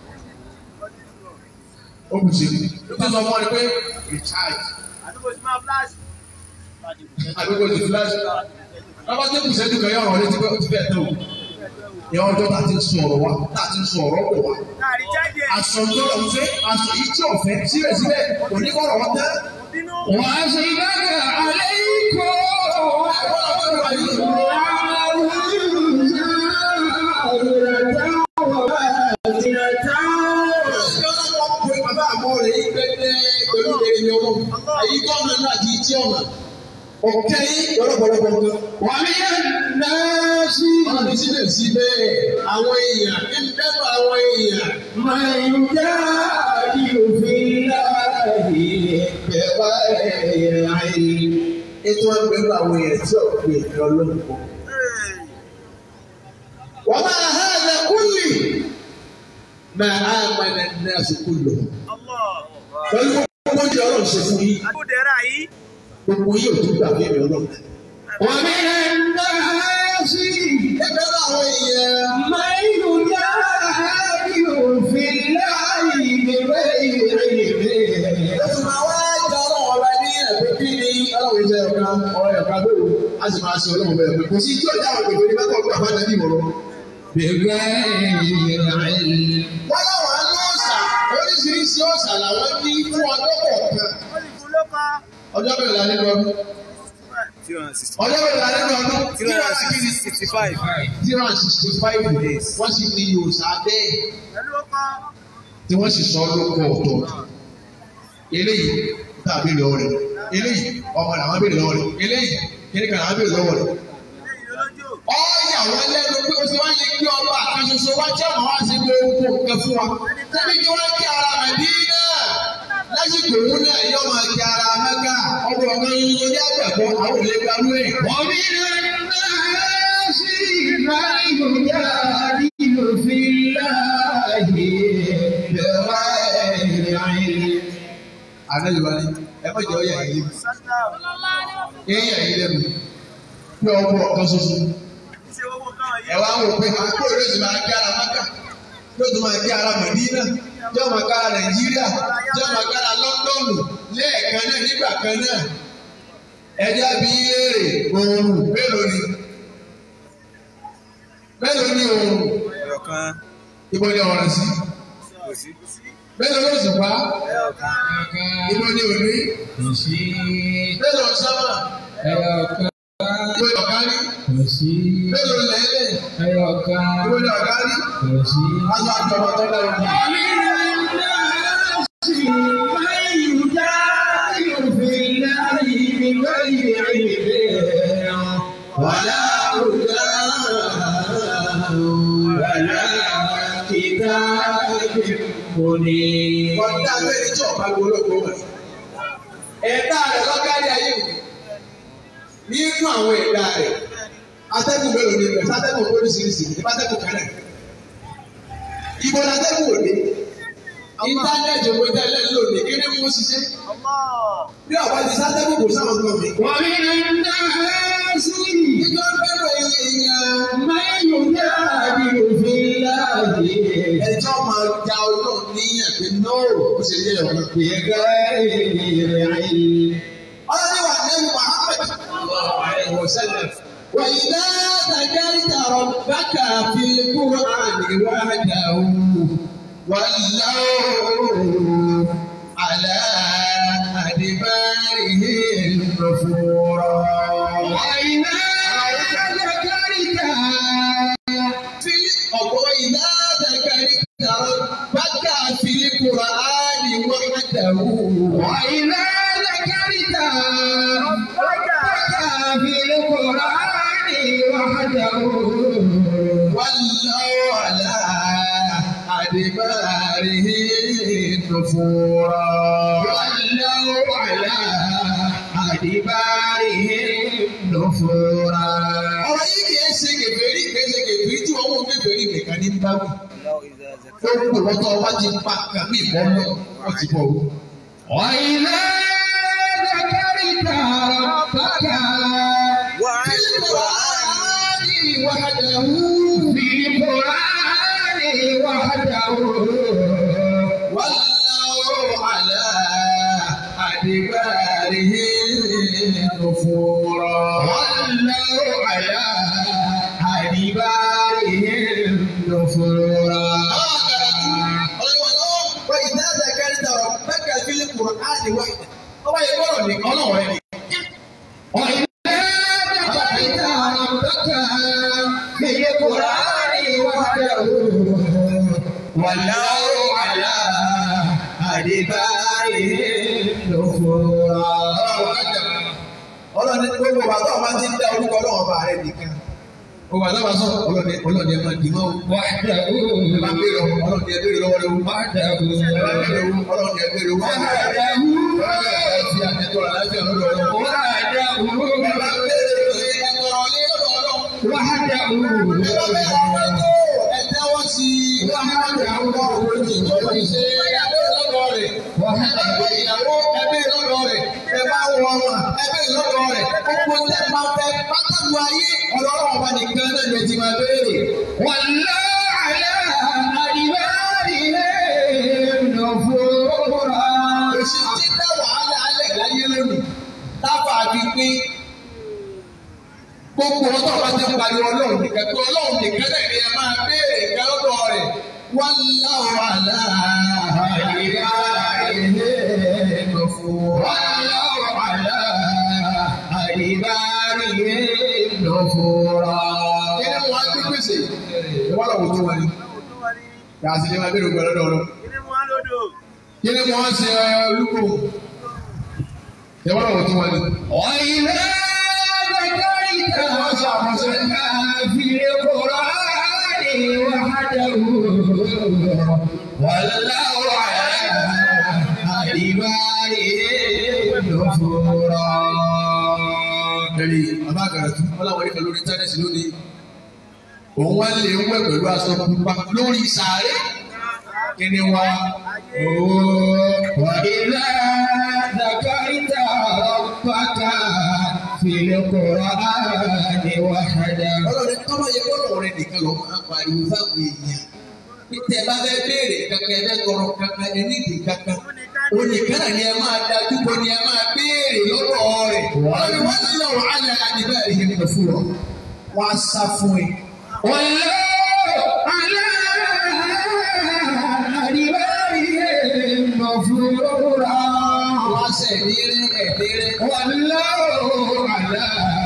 ó kù sí ó tún sọ fún ẹ pé recharge Àdúgbò ti máa flash. àdúgbò ti fúláṣí lọ́ba tó kù sẹ́dùn kan yọ̀rọ̀ létí pé ó ti bẹ́ẹ̀ tó ìyá ọjọ́ tá a ti ń sọ ọ̀rọ̀ wa tá a ti ń sọ ọ̀rọ̀ pọ̀ wa Káàrí jáde. aṣọ tó lọ fẹ́ aṣọ yìí tí ọ̀fẹ́ síbẹ̀síbẹ̀ oníkọ̀rọ̀ wọn tẹ́. Bínú. وأصبغ عليكم Bàbá àmọ́ rẹ̀ yí pẹ́pẹ́ pẹ̀lú èrè ọmọ. Àyí kọ́ ọmọ náà di tí ọmọ. ọ̀kẹ́ yín lọ́pọ̀lọpọ̀ nǹkan. ومن الناس Ọlọ́run sílẹ̀ síbẹ̀ àwọn èèyàn ń bẹ́ẹ̀ àwọn èèyàn. من جاهد في الله بغير علم Ètò ẹgbẹ̀rún àwọn èèyàn tí ọ̀pẹ ìfẹ́ ọlọ́run kọ. Wọ́n máa há ẹ̀dá kúlì. Máa á mọ̀nà náà sí kúlò. Pẹ̀lú gbogbo oúnjẹ ọlọ́run ṣe fún yín. Àbúdẹ̀rà yìí. Gbogbo yín ò tún gbà fún ìrìn ọlọ́run. ومن الناس Ẹgbẹ̀rún àwọn èèyàn. من يجاهد في الله بغير علم Ẹ̀sùn máa wá jẹ́ ọlọ́run ọba ní ẹ̀gbẹ́ kí ni ọlọ́run jẹ́ ọ̀gá ọ̀rọ̀ ẹ̀ka bẹ́ẹ̀ o. A sì máa ṣe ọlọ́run bẹ́ẹ̀ pé kò sí tí ó dá àwọn ìgbèfé ní bákan ọgbà bá dàbí ìmọ̀ràn. بغير علم Wọ́n láwọn á ní ọ̀sà oríṣiríṣi ọ̀sà làwọn ní fún ọjọ́ kọ̀ọ̀kan. Ó lè fún ló pa. Ọjọ́ mẹ́rin la nínú ọdún. Two hundred and sixty. Ọjọ́ mẹ́rin la nínú ọdún. Two hundred and sixty sixty-five. Zero and sixty five days. Wọ́n sì ní òòsà bẹ́ẹ̀ Pẹ̀lú ó pa. tí wọ́n sì sọ lóko ọ̀tọ̀. Eléyìí tá a béèrè lọ́wọ́ rẹ̀. Eléyìí ọmọ làwọn béèrè lọ́wọ́ rẹ̀. Eléyìí kíní kan làwọn béèrè lọ́wọ́ rẹ̀. Lẹ́yìn olójó. Ọ̀yà wọn lẹ́nu pé o ti wá yẹ kí ọba àkànṣoṣo wá jẹ́ àwọn wá sí gbogbo nǹkan fún wa. Tẹ́bí kí wọ́n kí ara Mẹ̀dínà. Lásìkò òun náà yóò máa kí ara Mẹ́kà. Ọgbọ̀n ọ̀gá yín ló ní àgbàgbọ́ àwọn òlé gbarú ẹ̀. ومن الناس من يجادل في الله بغير علم Àná Yorùbá ni ẹ má jẹ́ ọ̀yà yìí lẹ́nu. Sátá. Ẹ̀yà yìí lẹ́nu. Bí ọgbọ̀n ọ̀kan ṣoṣo. Ṣé owó káwọn Ẹ yẹn? wá wò pé àkókò yóò ti máa kí ara Mẹ́kà. Yóò tún máa kí ara Mẹ̀dínà. Yóò máa kí ara Nàìjíríà. Yóò máa kí ara Lọ́ńdọ̀nù. Lẹ́ẹ̀kan náà nígbà kan náà. Ẹja bí léèrè oòrùn mélòó ni? Mélòó ni oòrùn? Ẹ̀yọ̀kan. Ibo ni ọ̀rọ̀ sí? Kò sí. Mélòó ló sì pa? Ẹ̀yọ̀kan. Ibo ni òní? kò sí Mélòó sábà? ẹyọkan Ibo ni ọ̀gá ní? kò sí Mélòó lẹ́lẹ̀? ẹyọkan Ibo ni ọ̀gá ní? kò sí. Aṣọ àjọpọ̀ tó dára ní. ولا هدى ولا كتاب منير Ọ̀dà abẹ́rẹ́ tí ọ̀pá gbólógbó wẹ̀. Ẹ̀dá rẹ̀ lọ́gárí ayé wò. Nínú àwọn ẹ̀dá rẹ̀, atẹ́gùn mélòó ni rẹ̀? Sátẹ́gùn oríṣiríṣi ní pátẹ́gùn kan náà. Ibo la tẹ́gùn òde? Íńtánẹ́ẹ̀tì òwe tẹ́lẹ̀ lónìí kí ni mo ṣiṣẹ́? Allah. Bí ọ̀pá ti sátẹ́gùn kò sáwọn nǹkan mi. ومن الناس Ìjọ bẹ̀rẹ̀ èèyàn. من يجادل في الله Ẹjọ́ máa ja ọlọ́run ní ẹ̀pẹ́ náà ó ṣe yẹ ọ̀nà. بغير علم Ọlọ́run wà nínú Muhammad. وإذا ذكرت ربك في القرآن وحده ولوا على أدبارهم نفورا وإذا ذكرت في وإذا ذكرت ربك في القرآن وحده وإذا ذكرت ربك في القرآن وحده ولوا على أدبارهم نفورا ولوا على أدبارهم نفورا ọ̀rọ̀ yìí kìí ṣe kèfèrí kìí ṣe kèfèrí tí wọ́n mú kèfèrí nìkan ní báwí. Allah ìdá zaka. ó ń pè wọ́n tó wá ti pa kàmí ìbọn mọ́ wọ́n ti bọ̀ wọ́n. وإذا ذكرت ربك Wà في القرآن وحده في القرآن وحده ولوا على أدبارهم نفورا. ولوا على أدبارهم نفورا وإذا ذكرت ربك في القرآن وحده ọba yìí gbọ́dọ̀ ní ọlọ́run ẹni. وإذا ذكرت ربك في القرآن وحده ولوا على أدبارهم نفورا ọlọ́ni gbogbo wa tó o máa ti ń dá orúkọ ọlọ́run ọba rẹ nìkan gbogbo wa tó o máa sọ ọlọ́ni ọlọ́ni ẹ máa dì mọ́ o وحده ẹ máa béèrè ọlọ́ni ẹ béèrè lọ́wọ́ rẹ o وحده ẹ máa béèrè owó ọlọ́ni ẹ béèrè owó وحده ẹ fi àtẹ̀tọ̀ rẹ̀ láti ọ̀dọ̀ ọlọ́run. ẹ máa béèrè ẹ̀tọ́ ọ̀lẹ́ lọ́dọ̀ ọlọ́run. وحده ẹ̀tẹ́wọ́ sí ìyàwó ẹbí lọ́dọ̀ rẹ̀ ẹ bá wọ ọmọ ẹbí lọ́dọ̀ rẹ̀ gbogbo tẹ máa fẹ́ pátánù ayé ọlọ́run ọba nìkan náà lè ti máa béèrè. والله على أدبارهم نفورا Òṣì tí dá wàhálà alẹ́ láyé lónìí tábà fi pín gbogbo ọtọ́ bá ti pariwo ọlọ́run nìkan pé ọlọ́run nìkan náà ni ẹ máa béèrè ìgbà lọ́dọ̀ rẹ̀ wọ́n láwọn àlá أدبارهم نفورا والله على أدبارهم نفورا kí ni wọ́n á gbé pèsè ìwọ́n lọ́wọ́ tó wọlé yàtí ni wọ́n béèrè ìgbà lọ́dọ̀ ọlọ́run kí ni wọ́n ṣe olúkọ ìwọ́n lọ́wọ́ tó wọlé. وإذا ذكرت ربك في القرآن وحده والله على أدبارهم نفورا ẹ̀rí bàbá àgàràtú ọláwọ̀ nípa lórí íńtánẹ́ẹ̀tì lónìí òun wá lè ń wẹ̀ pẹ̀lú aṣọ pupa lórí sàárè kí ni wá وإذا ذكرت ربك في القرآن وحده ọlọ́run tó bá yẹ kọ́lọ̀ rẹ nìkan ló máa ń pariwo fáwọn èèyàn títẹ̀ bá fẹ́ béèrè kankan ẹ fẹ́ tọrọ kankan ẹ nídìí kankan onìkan náà ni ẹ máa dájú kọ ni ẹ máa béèrè lọ́dọ̀ rẹ̀ ọlọ́run wọn ní lọ́wọ́ alẹ́ àdìbẹ́ rẹ̀ yẹn lọ fún ọ wọ́n á sá fún ẹ. والله على أدبارهم نفورا wọ́n á sẹ̀ ẹ̀dínrẹ́ ẹ̀dínrẹ́. والله على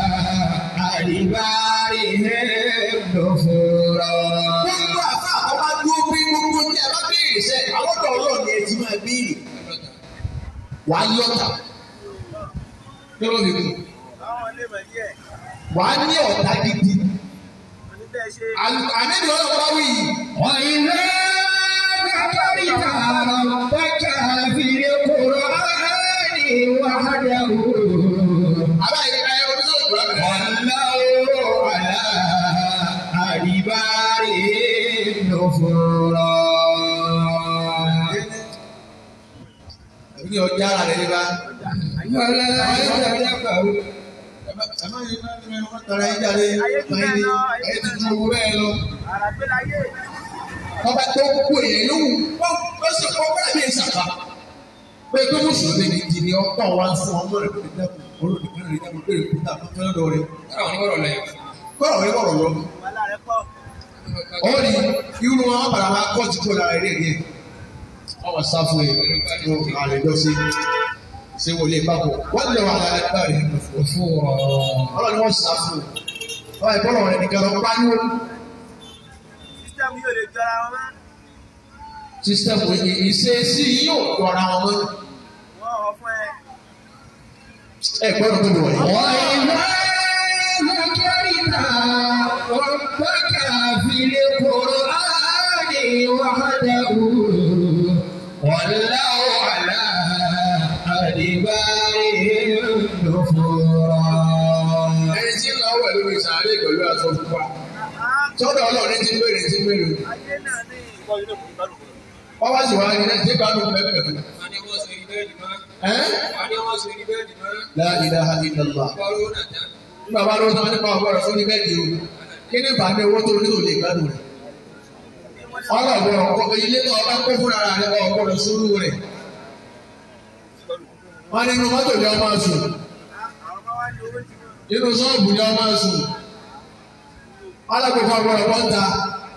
أدبارهم نفورا gbogbo àfa àwọn bá dúró pé gbogbo ní ẹ bá béèrè sẹ àwọn ọ̀dọ́ Ọlọ́run ni ẹ ti máa béèrè wà á lọta lọ́wọ́ mi kù wà á ní ọ̀tá gidi àmì Ọlọ́run bá wí yìí وإذا ذكرت ربك في القرآن وحده àbá yìí ẹ ọdún sọ̀rọ̀ kúrò àbẹ̀rẹ̀ والله على أدبارهم نفورا ní ọjà ara rẹ nípa ولا يتذكر ẹ má yẹ ẹ má tọrọ ẹ jáde máa ní ẹ ti ju owó bẹ́ẹ̀ lọ ọba tó kú èèyàn ló wù wọ́n wọ́n sì kọ́ bẹ́ẹ̀ ní ìsàkà pé pé mùsùlùmí ni di ni ọkọ wa fún ọmọ rẹ pé dẹ́kun olùdíkẹ́ rẹ dẹ́kun pé èkó tà fún fẹ́rẹ́ lọ́rẹ́ kọ́rọ̀ rẹ kọ̀rọ̀ lọ. ó ní irú wọn bàrà máa kọ́ ti kó lára eré rẹ̀ ọmọ sáfù ẹ̀ ló àlejò sí ṣé wọlé papọ̀ wọ́n lè wà lára ẹgbẹ́ rẹ̀ نفورا ọlọ́ni wọ́n sáfù ọ̀rọ̀ ìbọ̀rọ̀ rẹ̀ nìkan lọ pariwo sísítẹ́mù ìṣesí yóò jọra wọn mọ́ ẹ gbọ́dọ̀ tó lọ yìí. وإذا ذكرت ربك في القرآن وحده والله على أدبارهم نفورا ẹni tí ń lọ wẹ̀ lórí sàárè pẹ̀lú aṣọ pupa tọ́dọ̀ ọlọ́run ti ń béèrè ti ń béèrè wọ́n wá sì wá ní ẹni tí gbádùn bẹ́ẹ̀ bẹ́ẹ̀ ẹ́ la ilaha illallah nígbà bá lóun sáwọn nípa ọgbọ́n rẹ̀ fún ní bẹ́ẹ̀ di o kí ní bá ní owó tó ní òun lè gbádùn rẹ̀ ọlọ́gbọ́n ọkọ̀ ilé náà ọba kó fúnra rẹ̀ ọkọ̀ rẹ̀ sórú rẹ̀ wọ́n nínú mọ́tò ni ọmọ sùn nínú sọ́ọ̀bù ni ọmọ sùn alágbèfọ́ ọgbọ́n rẹ̀ wọ́n ta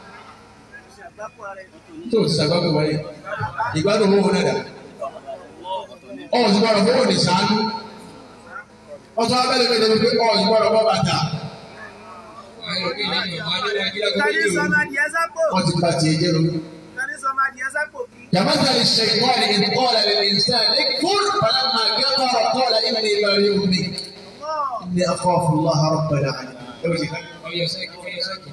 tó o ti sàgbàgbé wáyé ìgbádùn owó náà dà ọ̀hún ti gbọ́dọ̀ fowó ní sàánú ọtún abẹ́lé mi lè fi ọ̀hún ti gbọ́dọ̀ bọ́ bàtà wọ́n ti pa tiẹ̀ jẹ́ lórí. كمثل الشيطان إذ قال للإنسان اكفر فلما كفر قال إني بريء منك ní akhafu Allah rabbal alamin. ẹ wọ́n ti ká. ọyọ sẹ́kì ọyọ sẹ́kì.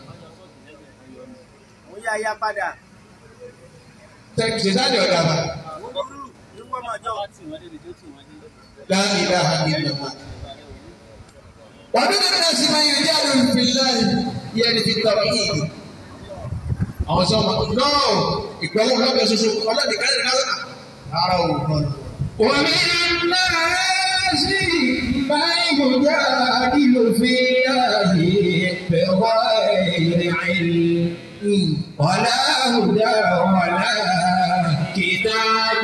Mo yá ya padà. tẹ́kì ṣe sáà ní ọ̀dà bá. Mo burú nígbà máa jọ. la ilaha illallah. wà á dúró nínú ẹ̀sìn máa yẹ jáde fillahi yẹn ní fi tọrọ yìí. àwọn sọ ma nọ́ọ̀ ìgbẹ́wò lọ́bẹ̀ ṣoṣo ọlọ́ọ̀dì káyọ̀ náà. ara ò kọ́ ومن الناس من يجادل في الله بغير علم ولا هدى ولا كتاب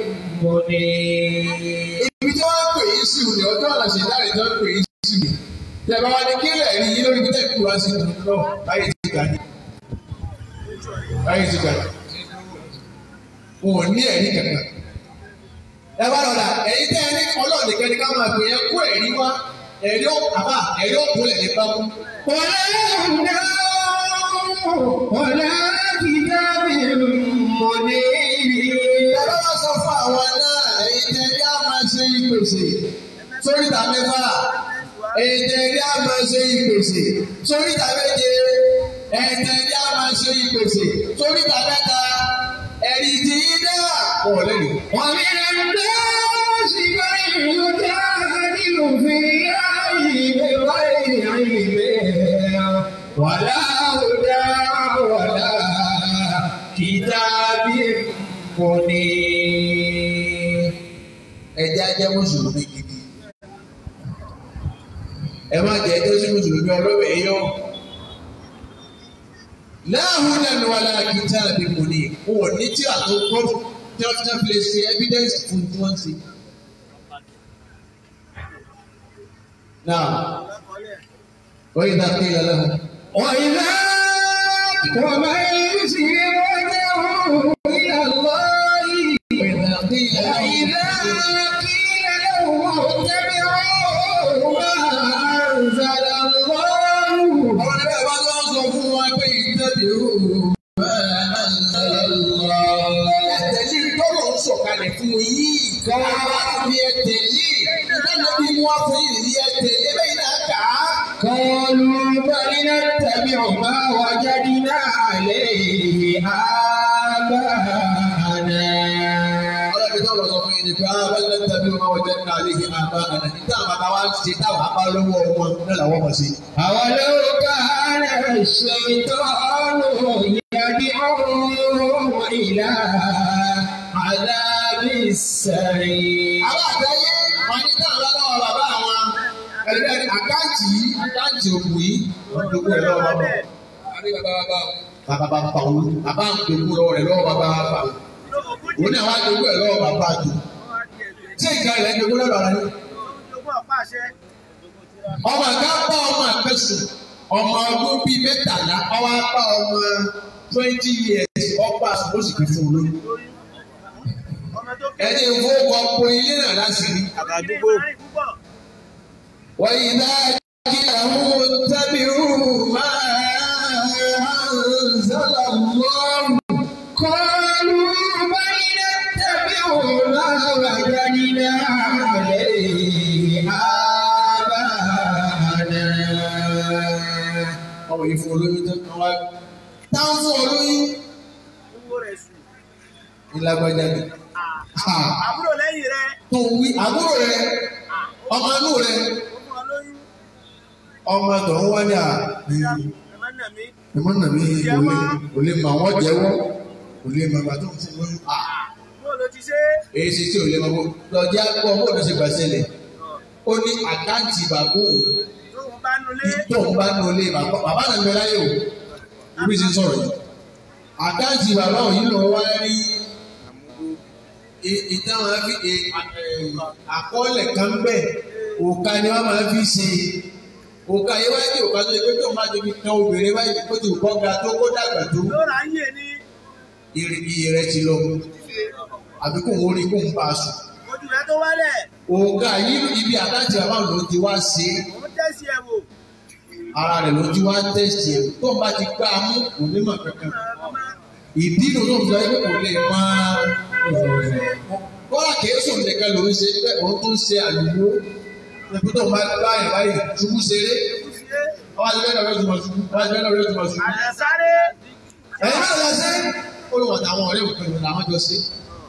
منير ibi tí wọ́n pè é sí òní ọjọ́ ọ̀la ṣe láì tó pè é sí mi. Tẹ̀bá wa ni kí lè rí yín lórí bí tẹ̀kí wá sí ìlú náà láyé ti gbà ní. Láyé ti gbà ní. Wọn ò ní ẹ̀rí kankan. Ẹ bá lọ́la, ẹ̀yin tẹ́ ẹ ní ọlọ́ọ̀dẹ kẹ́ni ká máa pè é kó ẹ̀rí wá. Ẹ̀rí ó àbá ẹ̀rí ó kúnlẹ̀ ní bámú. ولا هدى ولا كتاب منير Ìjọba wa sọ fún àwọn náà, ẹ̀yin tẹ́ ẹ yá máa ṣe ìpèsè sórí ìta mẹ́fà. Ẹ̀jẹ̀ ní a máa ṣe ìpèsè sórí ìta méje. Ẹ̀jẹ̀ ní a máa ṣe ìpèsè sórí ìta mẹ́ta. Ẹ̀rí ti yín náà. Wọ́n lẹ́nu. ومن الناس من يجادل في الله بغير علم ولا هدى ولا كتاب منير Ẹ̀jẹ̀ ajẹ́ Mùsùlùmí gidi. Ẹ má jẹ́ ẹjọ́ sí Mùsùlùmí ọlọ́wẹ̀ yọ. Láàhùn lẹ́nu wa lára kí tá a bí mo ní. Wọ́n ní tí a tó kọ́ tí wọ́n fi lè ṣe evidence fún tí wọ́n ṣe. Náà, wọ́n yìí dá pé ìyá lẹ́hùn. وإذا ومن يسر وجهه إلى الله وإذا قيل وإذا قيل له اتبعوا ما أنزل الله Àwọn ẹgbẹ́ bá lọ sọ fún wa pé ìtẹ́bìrú ẹ̀tẹ̀lé tọ́lọ̀ ń sọ̀kalẹ̀ fún yìí. Káwá fi ẹ̀tẹ̀lé. Ìdájọ́ bí wọ́n fún yìí ní ẹ̀tẹ̀lé bẹ́ẹ̀ náà kà á. قالوا بل نتبع ما وجدنا عليه آباءنا Ọlọ́run tó lọ sọ fún yìí ni pé àwọn ẹgbẹ́ tẹ̀lé wọn wọ́n jẹ́ nínú àlẹ́ yìí àbá àná. Níta àwọn àbá wa ń ṣe táwọn àbá lọ́wọ́ wọn náà làwọn mọ̀ sí. أولو كان الشيطان يدعوهم إلى عذاب السعير Àwọn àgbáyé wọn ní táwọn lọ́wọ́ bàbá wọn. Ẹgbẹ́ àkáǹtì yìí àkáǹtì òkú yìí wọ́n dókòó ẹ̀ lọ́wọ́ bàbá. àbí bàbá bàbá o. bàbá bá pa òun bàbá ń gbogbo lọ́wọ́ rẹ̀ lọ́wọ́ bàbá bá pa òun òun náà wá gbogbo ẹ̀ lọ́wọ́ bàbá jù tí ìka rẹ̀ ń gbogbo lọ́wọ́ rẹ̀ ni. ọmọ àga pa ọmọ àpẹsùn ọmọ ọdún bíi mẹ́tàlá ọwọ́ apá ọmọ twenty years ọgbà oṣù kan fún olóyún. ẹni ìfowópamọ́ ilé náà láti rí. Àbádúgbò. وإذا قيل لهم اتبعوا ما أنزل الله قالوا بل نتبع ما وجدنا عليه آباءنا ọmọ yìí fún olóyún tó kàn wá táwọn fún olóyún ìlágbájá ni Àbúrò lẹ́yìn rẹ̀. tó ń wí àbúrò rẹ ọmọ inú rẹ Ó fún ọ lóyún. ọmọ tó ń wá ní à Ẹ má nà mí. ẹmọ náà mi kò lè kò lè mọ àwọn jẹ́wọ́ kò lè mọ àgbà tó ń fún lóyún à Bó ló ti ṣe? èyí ṣe tí ò lè mọ bó lọjá gbọ́ bó ló ṣe gbà ṣẹlẹ̀ ó ní àkáǹtì bàbá òun Tóun bá nulẹ̀. tóun bá nu ilé bàbá bàbá náà ń bẹ láyé o ibi tí ń sọ̀rọ̀ yìí àkáǹtì bàbá òun yìí lọ wá rí i- ìtàn máa fi ì- à- ẹ̀, àkọọ́lẹ̀ kan bẹ̀ òkà ni wọ́n máa fi ṣe òkà yìí wáyé ní òkà tó yẹ pé tó máa tóbi kan obìnrin wáyé kó ti kọ́ ga tó kó dàgbà tó Yóò rà ń yè ni. ire iye rẹ ti lọ àbí kò wọ́n rí kó ń bá a sùn Ojú rẹ̀ tó wálẹ̀. òkà yìí ibi àkáǹtì bàbá òun ló ti wá ṣe é Òun tẹ̀sí ẹ̀ wò. ara rẹ̀ ló ti wá tẹ̀sí ẹ̀ tó ń bá ti gbá a mú kò ní mọ̀ kankan ìdí ló tó ń sọ pé kò lè máa kọ́lá kìí sùn nìkan ló ń ṣe pé òun tún ṣe àlùmọ́ ẹ̀kú tó bá bá yẹn báyìí ṣubú ṣeré ṣe ọwọ́ àti bẹ́ẹ̀ lọ́wọ́ ìtumọ̀ ṣubú ọwọ́ àti bẹ́ẹ̀ lọ́wọ́ ìtumọ̀ ṣubú. àyẹ̀sáré ẹ̀yin máa lọ sí olùwọ̀n àwọn ọ̀rẹ́ òkè ìwọ̀n làwọn jọ sí.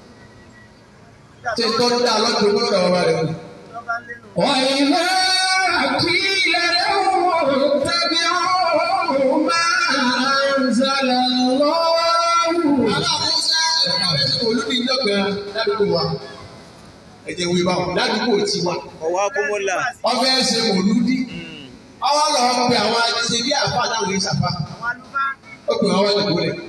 ṣé tọ́jú dá lọ́dún owó lọ́dọ̀ bàbá rẹ̀ kù. lọ́ba lẹ́nu. وإذا قيل لهم اتبعوا ما أنزل الله aláàbọ̀sá ẹ̀ka rẹ̀ ṣe olúbi ìjọba ládùúgbò wa ẹ̀jẹ̀ wí báwọn ládùúgbò tiwa ọwọ́ akómọ́là ọfẹ́ ṣe mòlúdí ọwọ́ lọ pe àwọn ajíṣe bí àfa àtàwọn èyí ṣàfà àwọn àlùfáà ó pè wọ́n wọ́n dìbò rẹ̀.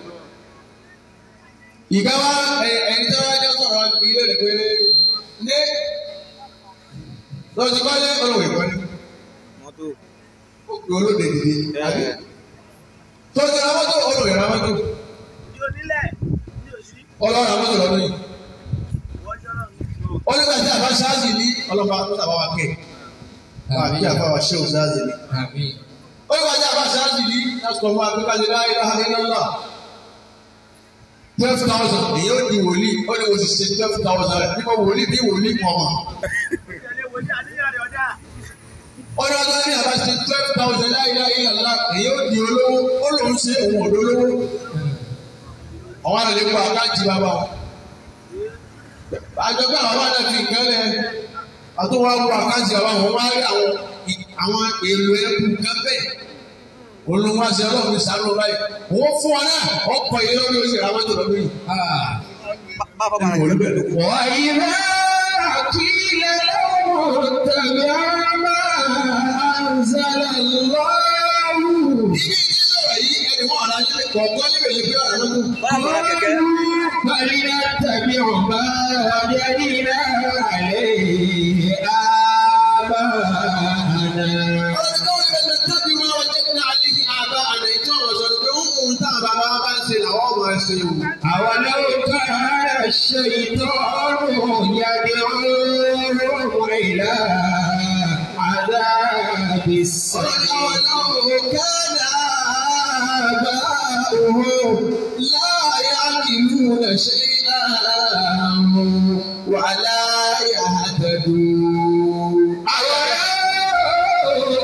ìgbà wa ẹ- ẹni tí wọ́n jẹ́ sọ̀rọ̀ ilé rẹ̀ pé ní lọ́sí kọ́lé olùwẹ̀ ìkọ́lé mọ́tò ó pè olóde dìde àbí tó ti ra mọ́tò olùwẹ̀ ra mọ́tò ní onílẹ̀ ní òsì ọlọ́run ra mọ́tò lọ́dún yìí. wọ́n jọ́rọ̀ ó nígbà tí àbá ṣáàzì ní ọlọ́ba tó tàbá wa kẹ́ àbí àbá wa ṣé òun ṣáàzì ní. آمين ó nígbà tí àbá ṣáàzì ní lásìkò fún akpẹ́ká ṣe láyé láhàlẹ́ lọ́lá twelve thousand èyí ó di wòlíì ó ní oṣù ṣe twelve thousand rẹ̀ nípa wòlíì bí wòlíì kan mọ̀. ìtẹ̀lé wòlíì àníyàn rẹ̀ ọ̀dà ó ní ọjọ́ ní àbá ṣe twelve thousand láyé láyé lọ́lá èyí ó di olówó ó lòún ṣe òun ọ̀dọ́ olówó. àwọn àlè kó àkáǹtì bàbá wọn. àjọpẹ́ àwọn àdá fi nǹkan lẹ̀ àtúwọ́ àwọn àkáǹtì bàbá wọn wá rí àwọn àwọn èlò ẹ̀kú kan bẹ́ẹ̀ olùwàsí ọlọ́run ní sàánú báyìí wọ́n fún wa náà ọkọ̀ yìí lórí oṣù ramadu lọ́dún yìí. آه. bàbá bàbá rẹ̀ ló bẹ̀rẹ̀ وإذا قيل لهم اتبعوا ما أنزل الله ibi ìdí sọ̀rọ̀ yìí ẹni wọ́n ọ̀la yìí kọ̀ọ̀kan níbẹ̀ lè fi ọ̀rọ̀ lọ́dún. bàbá rẹ̀ kẹ̀kẹ́ فلنتبع ما وجدنا عليه آباءنا ọlọ́run tó wọlé bẹ́ẹ̀ tẹ́bi máa wọ jẹ́ ní alẹ́ yìí àbá àná ìjọ ọ̀rọ̀ sọ pé ó mú un tá a bàbá wa bá ń ṣe làwọn ọmọ ẹ̀ ṣe wò. أولو كان الشيطان يدعوهم إلى عذاب ọlọ́run السعير àwọn náà كان آباؤهم لا يعقلون شيئا ولا يهتدون. أولو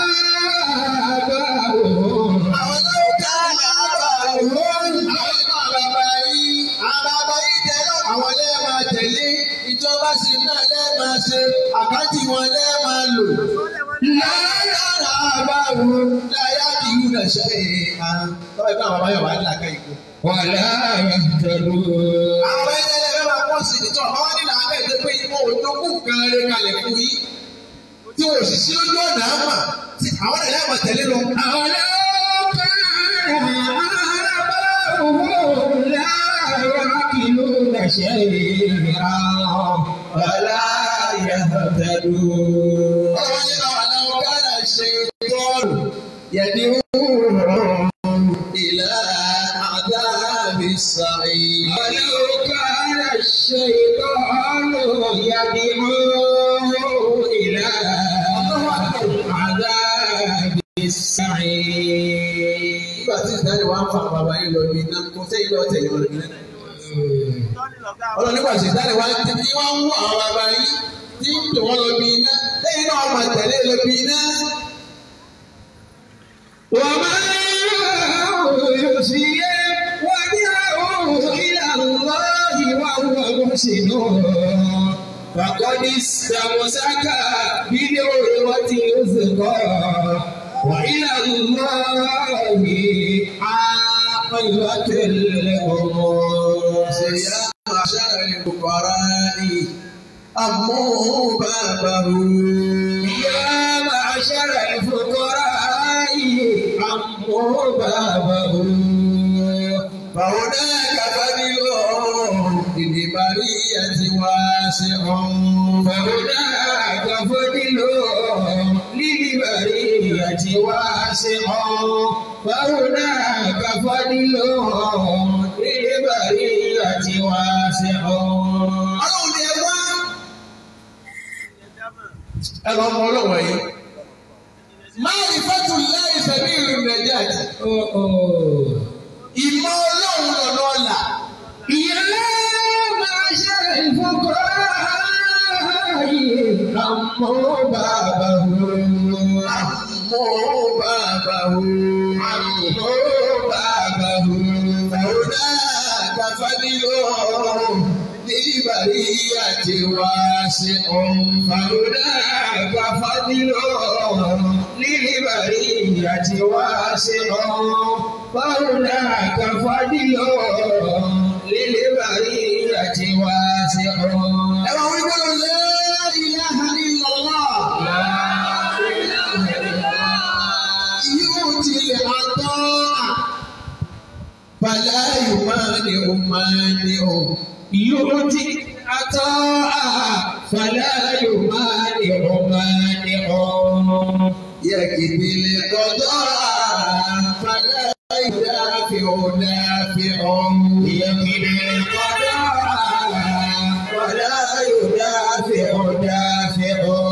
آباؤهم àwọn náà كان آباؤهم àwọn náà bàbá yìí àwọn bàbá yìí tẹ́lẹ̀ àwọn lẹ́ẹ̀ máa tẹ̀lé ìjọba sí náà lẹ́ẹ̀ máa ṣe àkáǹtì wọn lẹ́ẹ̀ máa lò. لا lára àbáwo láyà kì í rẹ̀ ṣe é hàn. lọ́wọ́ ìgbà bàbá yóò wá ní àká ìkó. ولا يهتدون àwọn ẹgbẹ́ ẹgbẹ́ máa pọ̀ sí ìtọ́ àwọn nílò abẹ́ ìdè pé ìmọ̀ òjòkú kan lè kalẹ̀ fún yín. tí o sì sí ojú ọ̀nà àmà tí àwọn ẹ̀yà àmà tẹ̀lé lọ. أولو كان آباؤهم لا يعقلون شيئا ولا يهتدون ọ̀rọ̀ yẹn náà wà láwọn káàdà ṣe tọ́ọ̀lù yẹ̀dí ìlà àdáàbí sàáyé. ولو كان الشيطان يدعو إلى عذاب السعير nígbà tí ìdájọ́ wa ń fa bàbá yín lọ bí iná kó sẹ́yìn lọ́ọ́ tẹ̀yìn lọ bí iná. tọ́ni lọ́gá ọlọ́run nígbà tí ìdájọ́ wa ti ní wọ́n ń wọ àwọn bàbá yín tí ń tò wọ́n lọ bí iná lẹ́yìn náà máa tẹ̀lé lọ bí iná. وما يحيي وجهه إلى الله وهو محسن فقد استمسك بالعروة الوثقى وإلى الله عاقبة الأمور يا معشر الفقراء أموا بابه يا معشر الفقراء عموا بابه فهناك فضل للبرية واسع فهناك فضل للبرية واسع فهناك فضل للبرية واسع ọlọ́run ni ẹ wá. ẹ lọ mọ ọlọ́wọ́ yìí. máa rí fẹ́tù láì sẹ́bí ìlú nàìjíríà. ìmọ̀ ọlọ́run lọ́nà ọ̀la. يا معشر الفقراء عموا بابه àmọ́ bàbá o. àmọ́ bàbá o. Fàwọ́dà kàfádìlò níbàrí àti wá sí ọ̀hún. Fàwọ́dà kàfádìlò níbàrí àti wá sí ọ̀hún. Fàwọ́dà kàfádìlò níbàrí àti wá sí ọ̀hún. Ẹ máa wí pé la ilaha illallah. Yóò tilẹ̀ àtọ́ à. Bàlá yóò máa ní o máa ní o. Yóòtì àtọ́ à fàlà yóò máa ní ọmọ ní ọmọ. Yẹ kìdìlẹ̀ kọ́tọ́ à. Bàlá yóò dáfi o dáfi o. Yẹ̀kìdì kọ́dọ̀ fàlà yóò dáfẹ́ ọ̀ dáfẹ́ ọ̀.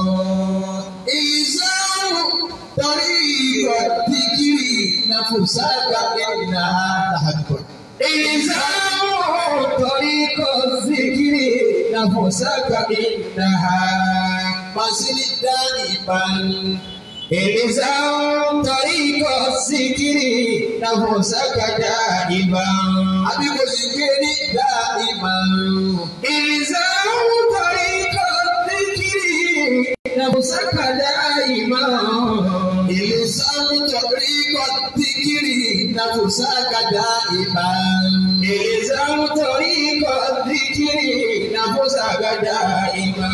Ìsáwò torí ìrọ̀dìgírì na fòsáàgà ẹ̀nà àdàgbọ̀. Ìsáwò torí kò síkiri nàfọ̀sáka ìnáha. Màsílì dání ìbánu. Ìsáwò torí kò síkiri nàfọ̀sáka dá ìbá. Àbí kò sì gbé ní dá ìbánu. Ìsáwò torí kò síkiri nàfọ̀sáka dá ìbá. Ìsáwò torí ìrọ̀dìgírì na fòsáàgà dá ìbánu. Ìsáwò torí kò síkiri nàfọ̀sáka dá ìbá.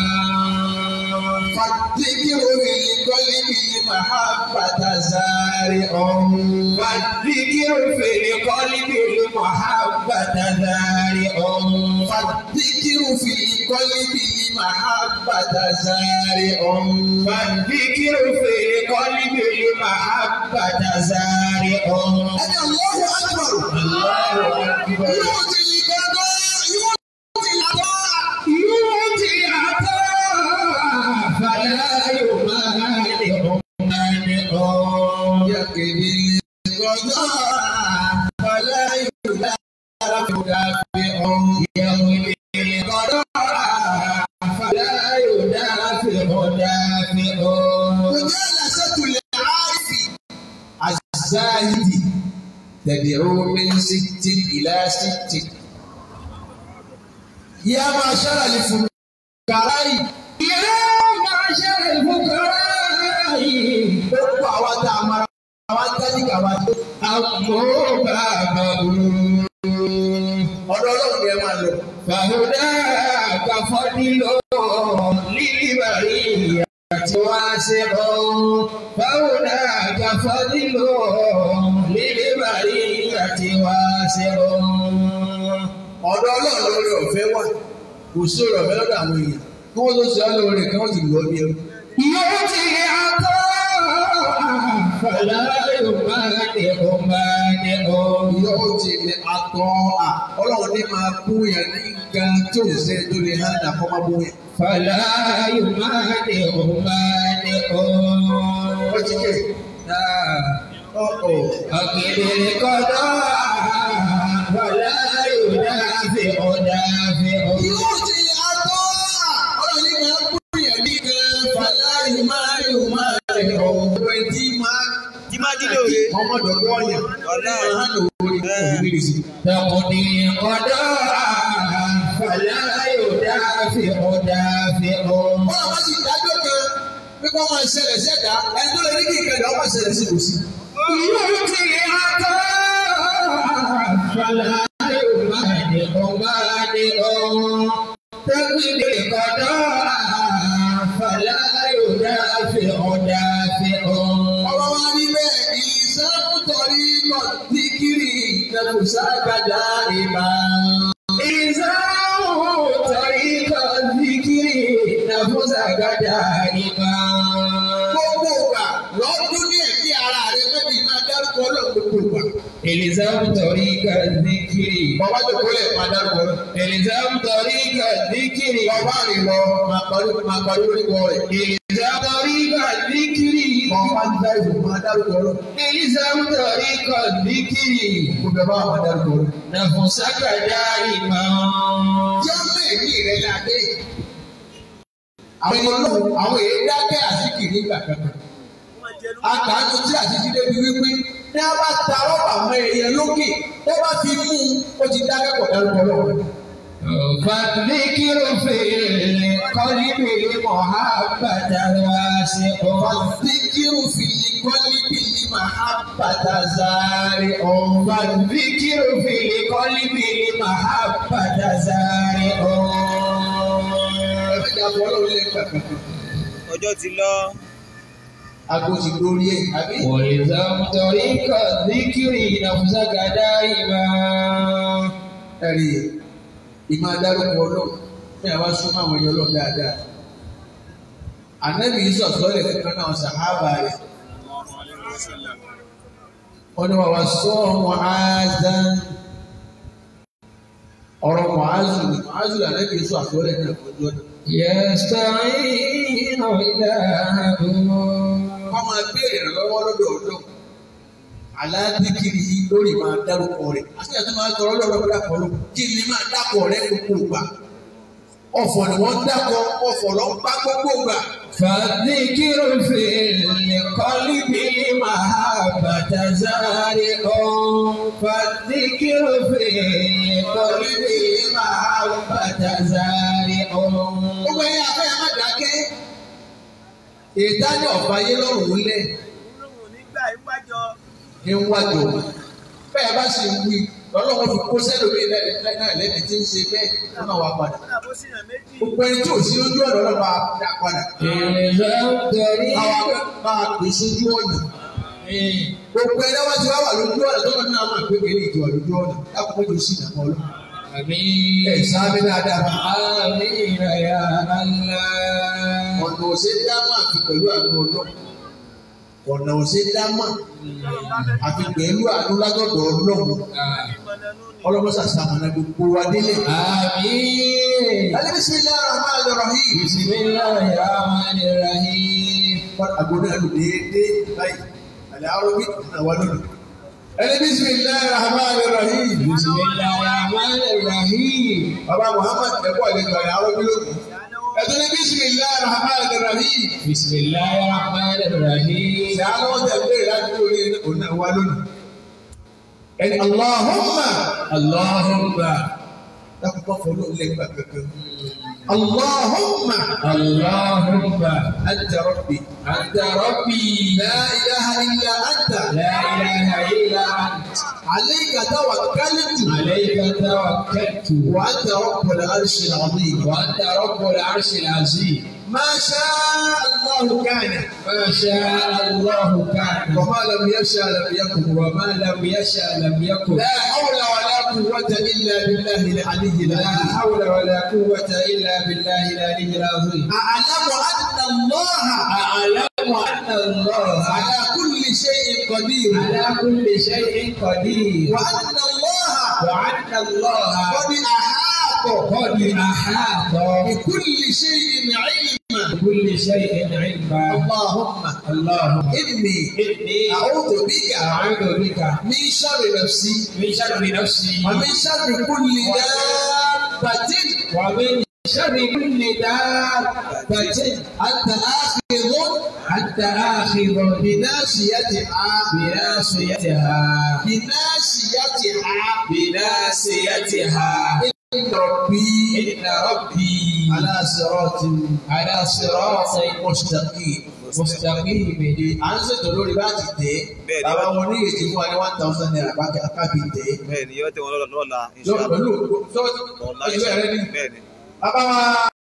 Fàdíkìrò ìkọ́lé mi màhábàtà sáré ọ̀hún. فالذكر في القلب المحبة دارئ Fàdíkìrò fi ìkọ́lé mi màhábàtà sáré ọ̀hún. فالذكر في القلب المحبة زارئ Ẹni Allahu Akbar. الله أكبر Yóò ti gbọ́dọ̀ yóò ti lọ́wọ́. يؤتي عطاء فلا يمانع مانع Yàkèdè gbọ́dọ̀ àbálá yóò dára fún dàbí ọ̀hún. يهدي القضاء فلا يدافع دافع Kòjá làṣẹ́tù lè áìfì. Àzáyìdì tẹ̀dẹ̀rọ mi sítì ìlà sítì. Yá máa ṣára lè fún kàráyì. يا معشر الفقراء Gbogbo àwa tá a mara àwa tẹ́lifà wa tó. أموا بابه Ọ̀dọ̀ ọlọ́run ni ẹ máa lọ. فهداك فضل للبرية واسع فهداك فضل للبرية واسع Ọ̀dọ̀ ọlọ́run lórí ọ̀fẹ́ wà. Kò sí ọ̀rọ̀ ọ̀fẹ́ lọ́dọ̀ àwọn èèyàn. Kí wọ́n tó ṣe ọ́ lóore kí wọ́n sì lọ bí ẹrú. يؤتي عطاء فلا يمانع مانع Yóò ti lè atọ́ à. Ọlọ́run ní máa bú yẹn ní nǹkan tó lè ṣe tó lè hàn dà kọ́ máa bú yẹn. فلا يمانع مانع Wọ́n ti ké. Ọ̀ọ̀. أكد القضاء ولا يدافع دافع Yóò ti lè atọ́ à. Ọlọ́run ní máa bú yẹn ní nǹkan fàlàyé máa yóò máa rẹ̀ ọ̀gbẹ́ tí máa. Tí máa jí lóore. Ọmọ dọ̀dọ̀ ọ̀yàn. Ọ̀la. Máa lò ó ní ìrírí sí. تقضي القضاء فلا يدافع دافع Wọ́n máa ti dájọ́ kan pé kó máa ṣẹlẹ̀ sẹ́dá ẹni tó lè ní kí ìkẹlẹ̀ ọmọ ṣẹlẹ̀ sí kò sí. يؤتي عطاء فلا يمانع مانع تقضي القضاء فلا يدافع دافع Ọ̀rọ̀ wa rí bẹ́ẹ̀ ìṣàkótọ́rí kọ̀ dígírì lẹ́kùsá gbàdá ìbá. إذا طريق الذكر نفس دائما Gbogbo ìgbà lọ́dún ní ẹ̀mí ara rẹ̀ mẹ́bí máa dárúkọ ọlọ́run gbogbo ìgbà. إلزام طريق الذكر Bàbá tó kọ́lẹ̀ máa dárúkọ ọlọ́run. إلزام طريق الذكر Bàbá rìn lọ máa parí máa parí orúkọ rẹ̀. إلزام طريق الذكر Bàbá ń dá ìbò máa dárúkọ ọlọ́run. إلزام طريق الذكر Gbogbo ẹ̀ bá máa dárúkọ ọlọ́run. نفسك دائما Jọ́mọ̀ ẹ̀mí rẹ̀ ládé. Àwọn ọlọ́run àwọn èyí dákẹ́ àsìkiri nígbà kankan. jẹnu. àgbàdo tí àti jíde bí wípé ní a bá ta rọ́bà mọ́ ẹyẹ lókè tó bá fi mú un ó ti dá kẹ́kọ̀ọ́ dárúkọ lọ́wọ́. فالذكر في القلب محبة واسع Fàdíkìrù fìlì kọ́lí bìlì màhábàtà zárì ọ̀hún. فالذكر في القلب محبة زارع Ẹ̀fẹ̀jà fọlọ́ lè gbàgbà. ọjọ́ ti lọ Ago ti lórí ẹ̀ àbí. والزم طريق الذكر نفسك دائما Ẹ̀rí ìmọ̀ adárúkọ ọlọ́run ní àwa súnmọ́ àwọn ẹyọ ọlọ́run dáadáa. Ànábì yìí sọ̀tọ́ lè fún kan náà sàhábà rẹ̀. Wọ́n ní wàá wá sọ Mu'adhan. Ọ̀rọ̀ Mu'adhu ni Mu'adhu ànábì yìí sọ àtọ́lẹ̀ náà fọjú ọ̀nà. يستعين إلهه Wọ́n máa béèrè ìrànlọ́wọ́ lọ́dọ̀ ọ̀dọ́. Aládìkiri yìí lórí máa dárúkọ rẹ̀. Àti àti máa tọrọ lọ́dọ̀ dákọ̀ ló. Kí ni máa dákọ̀ rẹ̀ gbogbo ìgbà? Ọ̀fọ̀ ni wọ́n dákọ̀, ọ̀fọ̀ lọ bá gbogbo ìgbà. فالذكر في القلب محبة زارع فالذكر في القلب محبة زارع Gbogbo ẹ̀yin afẹ́ ẹ̀ má dákẹ́. Ìdájọ́ ọ̀fà yé lọ́rùn lẹ̀ olóhùn nígbà ìwájọ. ní wájú. Bẹ́ẹ̀ bá sì wí, lọ́lọ́wọ́ fi kó sẹ́lómi náà lẹ́ni tí ń ṣe bẹ́ẹ̀ lọ́nà wa padà. kódà bó sì yàn méjì. Gbogbo ẹni tí ò sí lójú ọ̀nà lọ́nà máa dá padà. إلزام طريق Káwa máa pè sójú ọ̀nà. Gbogbo ẹni wá ti wá wà lójú ọ̀nà tó lọ́nà máa pè é ní ìjọ lójú ọ̀nà. Dákun mọ́jú sí ìdàpọ̀ lọ. Ẹ̀ آمين sáábẹ́ dáadáa. آمين يا الله Ọ̀nà òṣè dámà àfi pẹ̀lú àánú ọlọ́. Ọ̀nà òṣè dámà àfi pẹ̀lú àánú látọ̀dọ̀ ọlọ́run. Ọlọ́mọṣà sàmànà gbogbo wa délé. آمين Alẹ́ bismillahir rahmanir rahim. بسم الله الرحمن الرحيم Àgbo náà lò déédéé báyìí. Àlẹ́ àròbí náà wà lónìí. Ẹni bismillahir rahmanir rahim. بسم الله الرحمن الرحيم Bàbá Muhammad ẹ̀kọ́ àlejò àlẹ́ àròbí lónìí. Ẹ̀tọ́ ní bismillahir rahmanir rahim. بسم الله الرحمن الرحيم Ṣé àlọ́ tẹ̀ bẹ́ẹ̀ láti lórí òun náà wà lónìí? Ẹni Allahumma. اللهم Dákun bá fọ́ lóun lẹ́gbàá kankan. Allahumma. اللهم Anta rabbi. أنت ربي La ilaha illa anta. لا إله إلا أنت Alayka tawakkaltu. عليك توكلت Wa anta rabbul arshil azim. وأنت رب العرش العظيم ما شاء الله كان ما شاء الله كان وما لم يشاء لم يكن وما لم يشاء لم يكن لا حول ولا قوة إلا بالله العلي لا العظيم حول ولا قوة إلا بالله العلي العظيم أعلم أن الله أعلم أن الله على كل شيء قدير على كل شيء قدير وأن الله وأن الله قد أحاط قد أحاط بكل شيء علما بكل شيء علما اللهم اللهم إني إني أعوذ بك أعوذ بك من شر نفسي من شر نفسي ومن شر كل دابة ومن شر كل دابة أنت آخذ أنت آخذ بناصيتها بناصيتها بناصيتها بناصيتها إن ربي إن ربي على صراط على صراط مستقيم مستقيم à ń ṣètò lórí bá ti tẹ̀ Bẹ́ẹ̀ni. bàbá wọn ní èyí fún wa ní one thousand naira bá kábí tẹ̀ bẹ́ẹ̀ ni yóò tẹ̀ wọ́n lọ́la lọ pẹ̀lú tó ọ̀la ojú ẹ̀rẹ́ ní bẹ́ẹ̀ ni. bàbá wa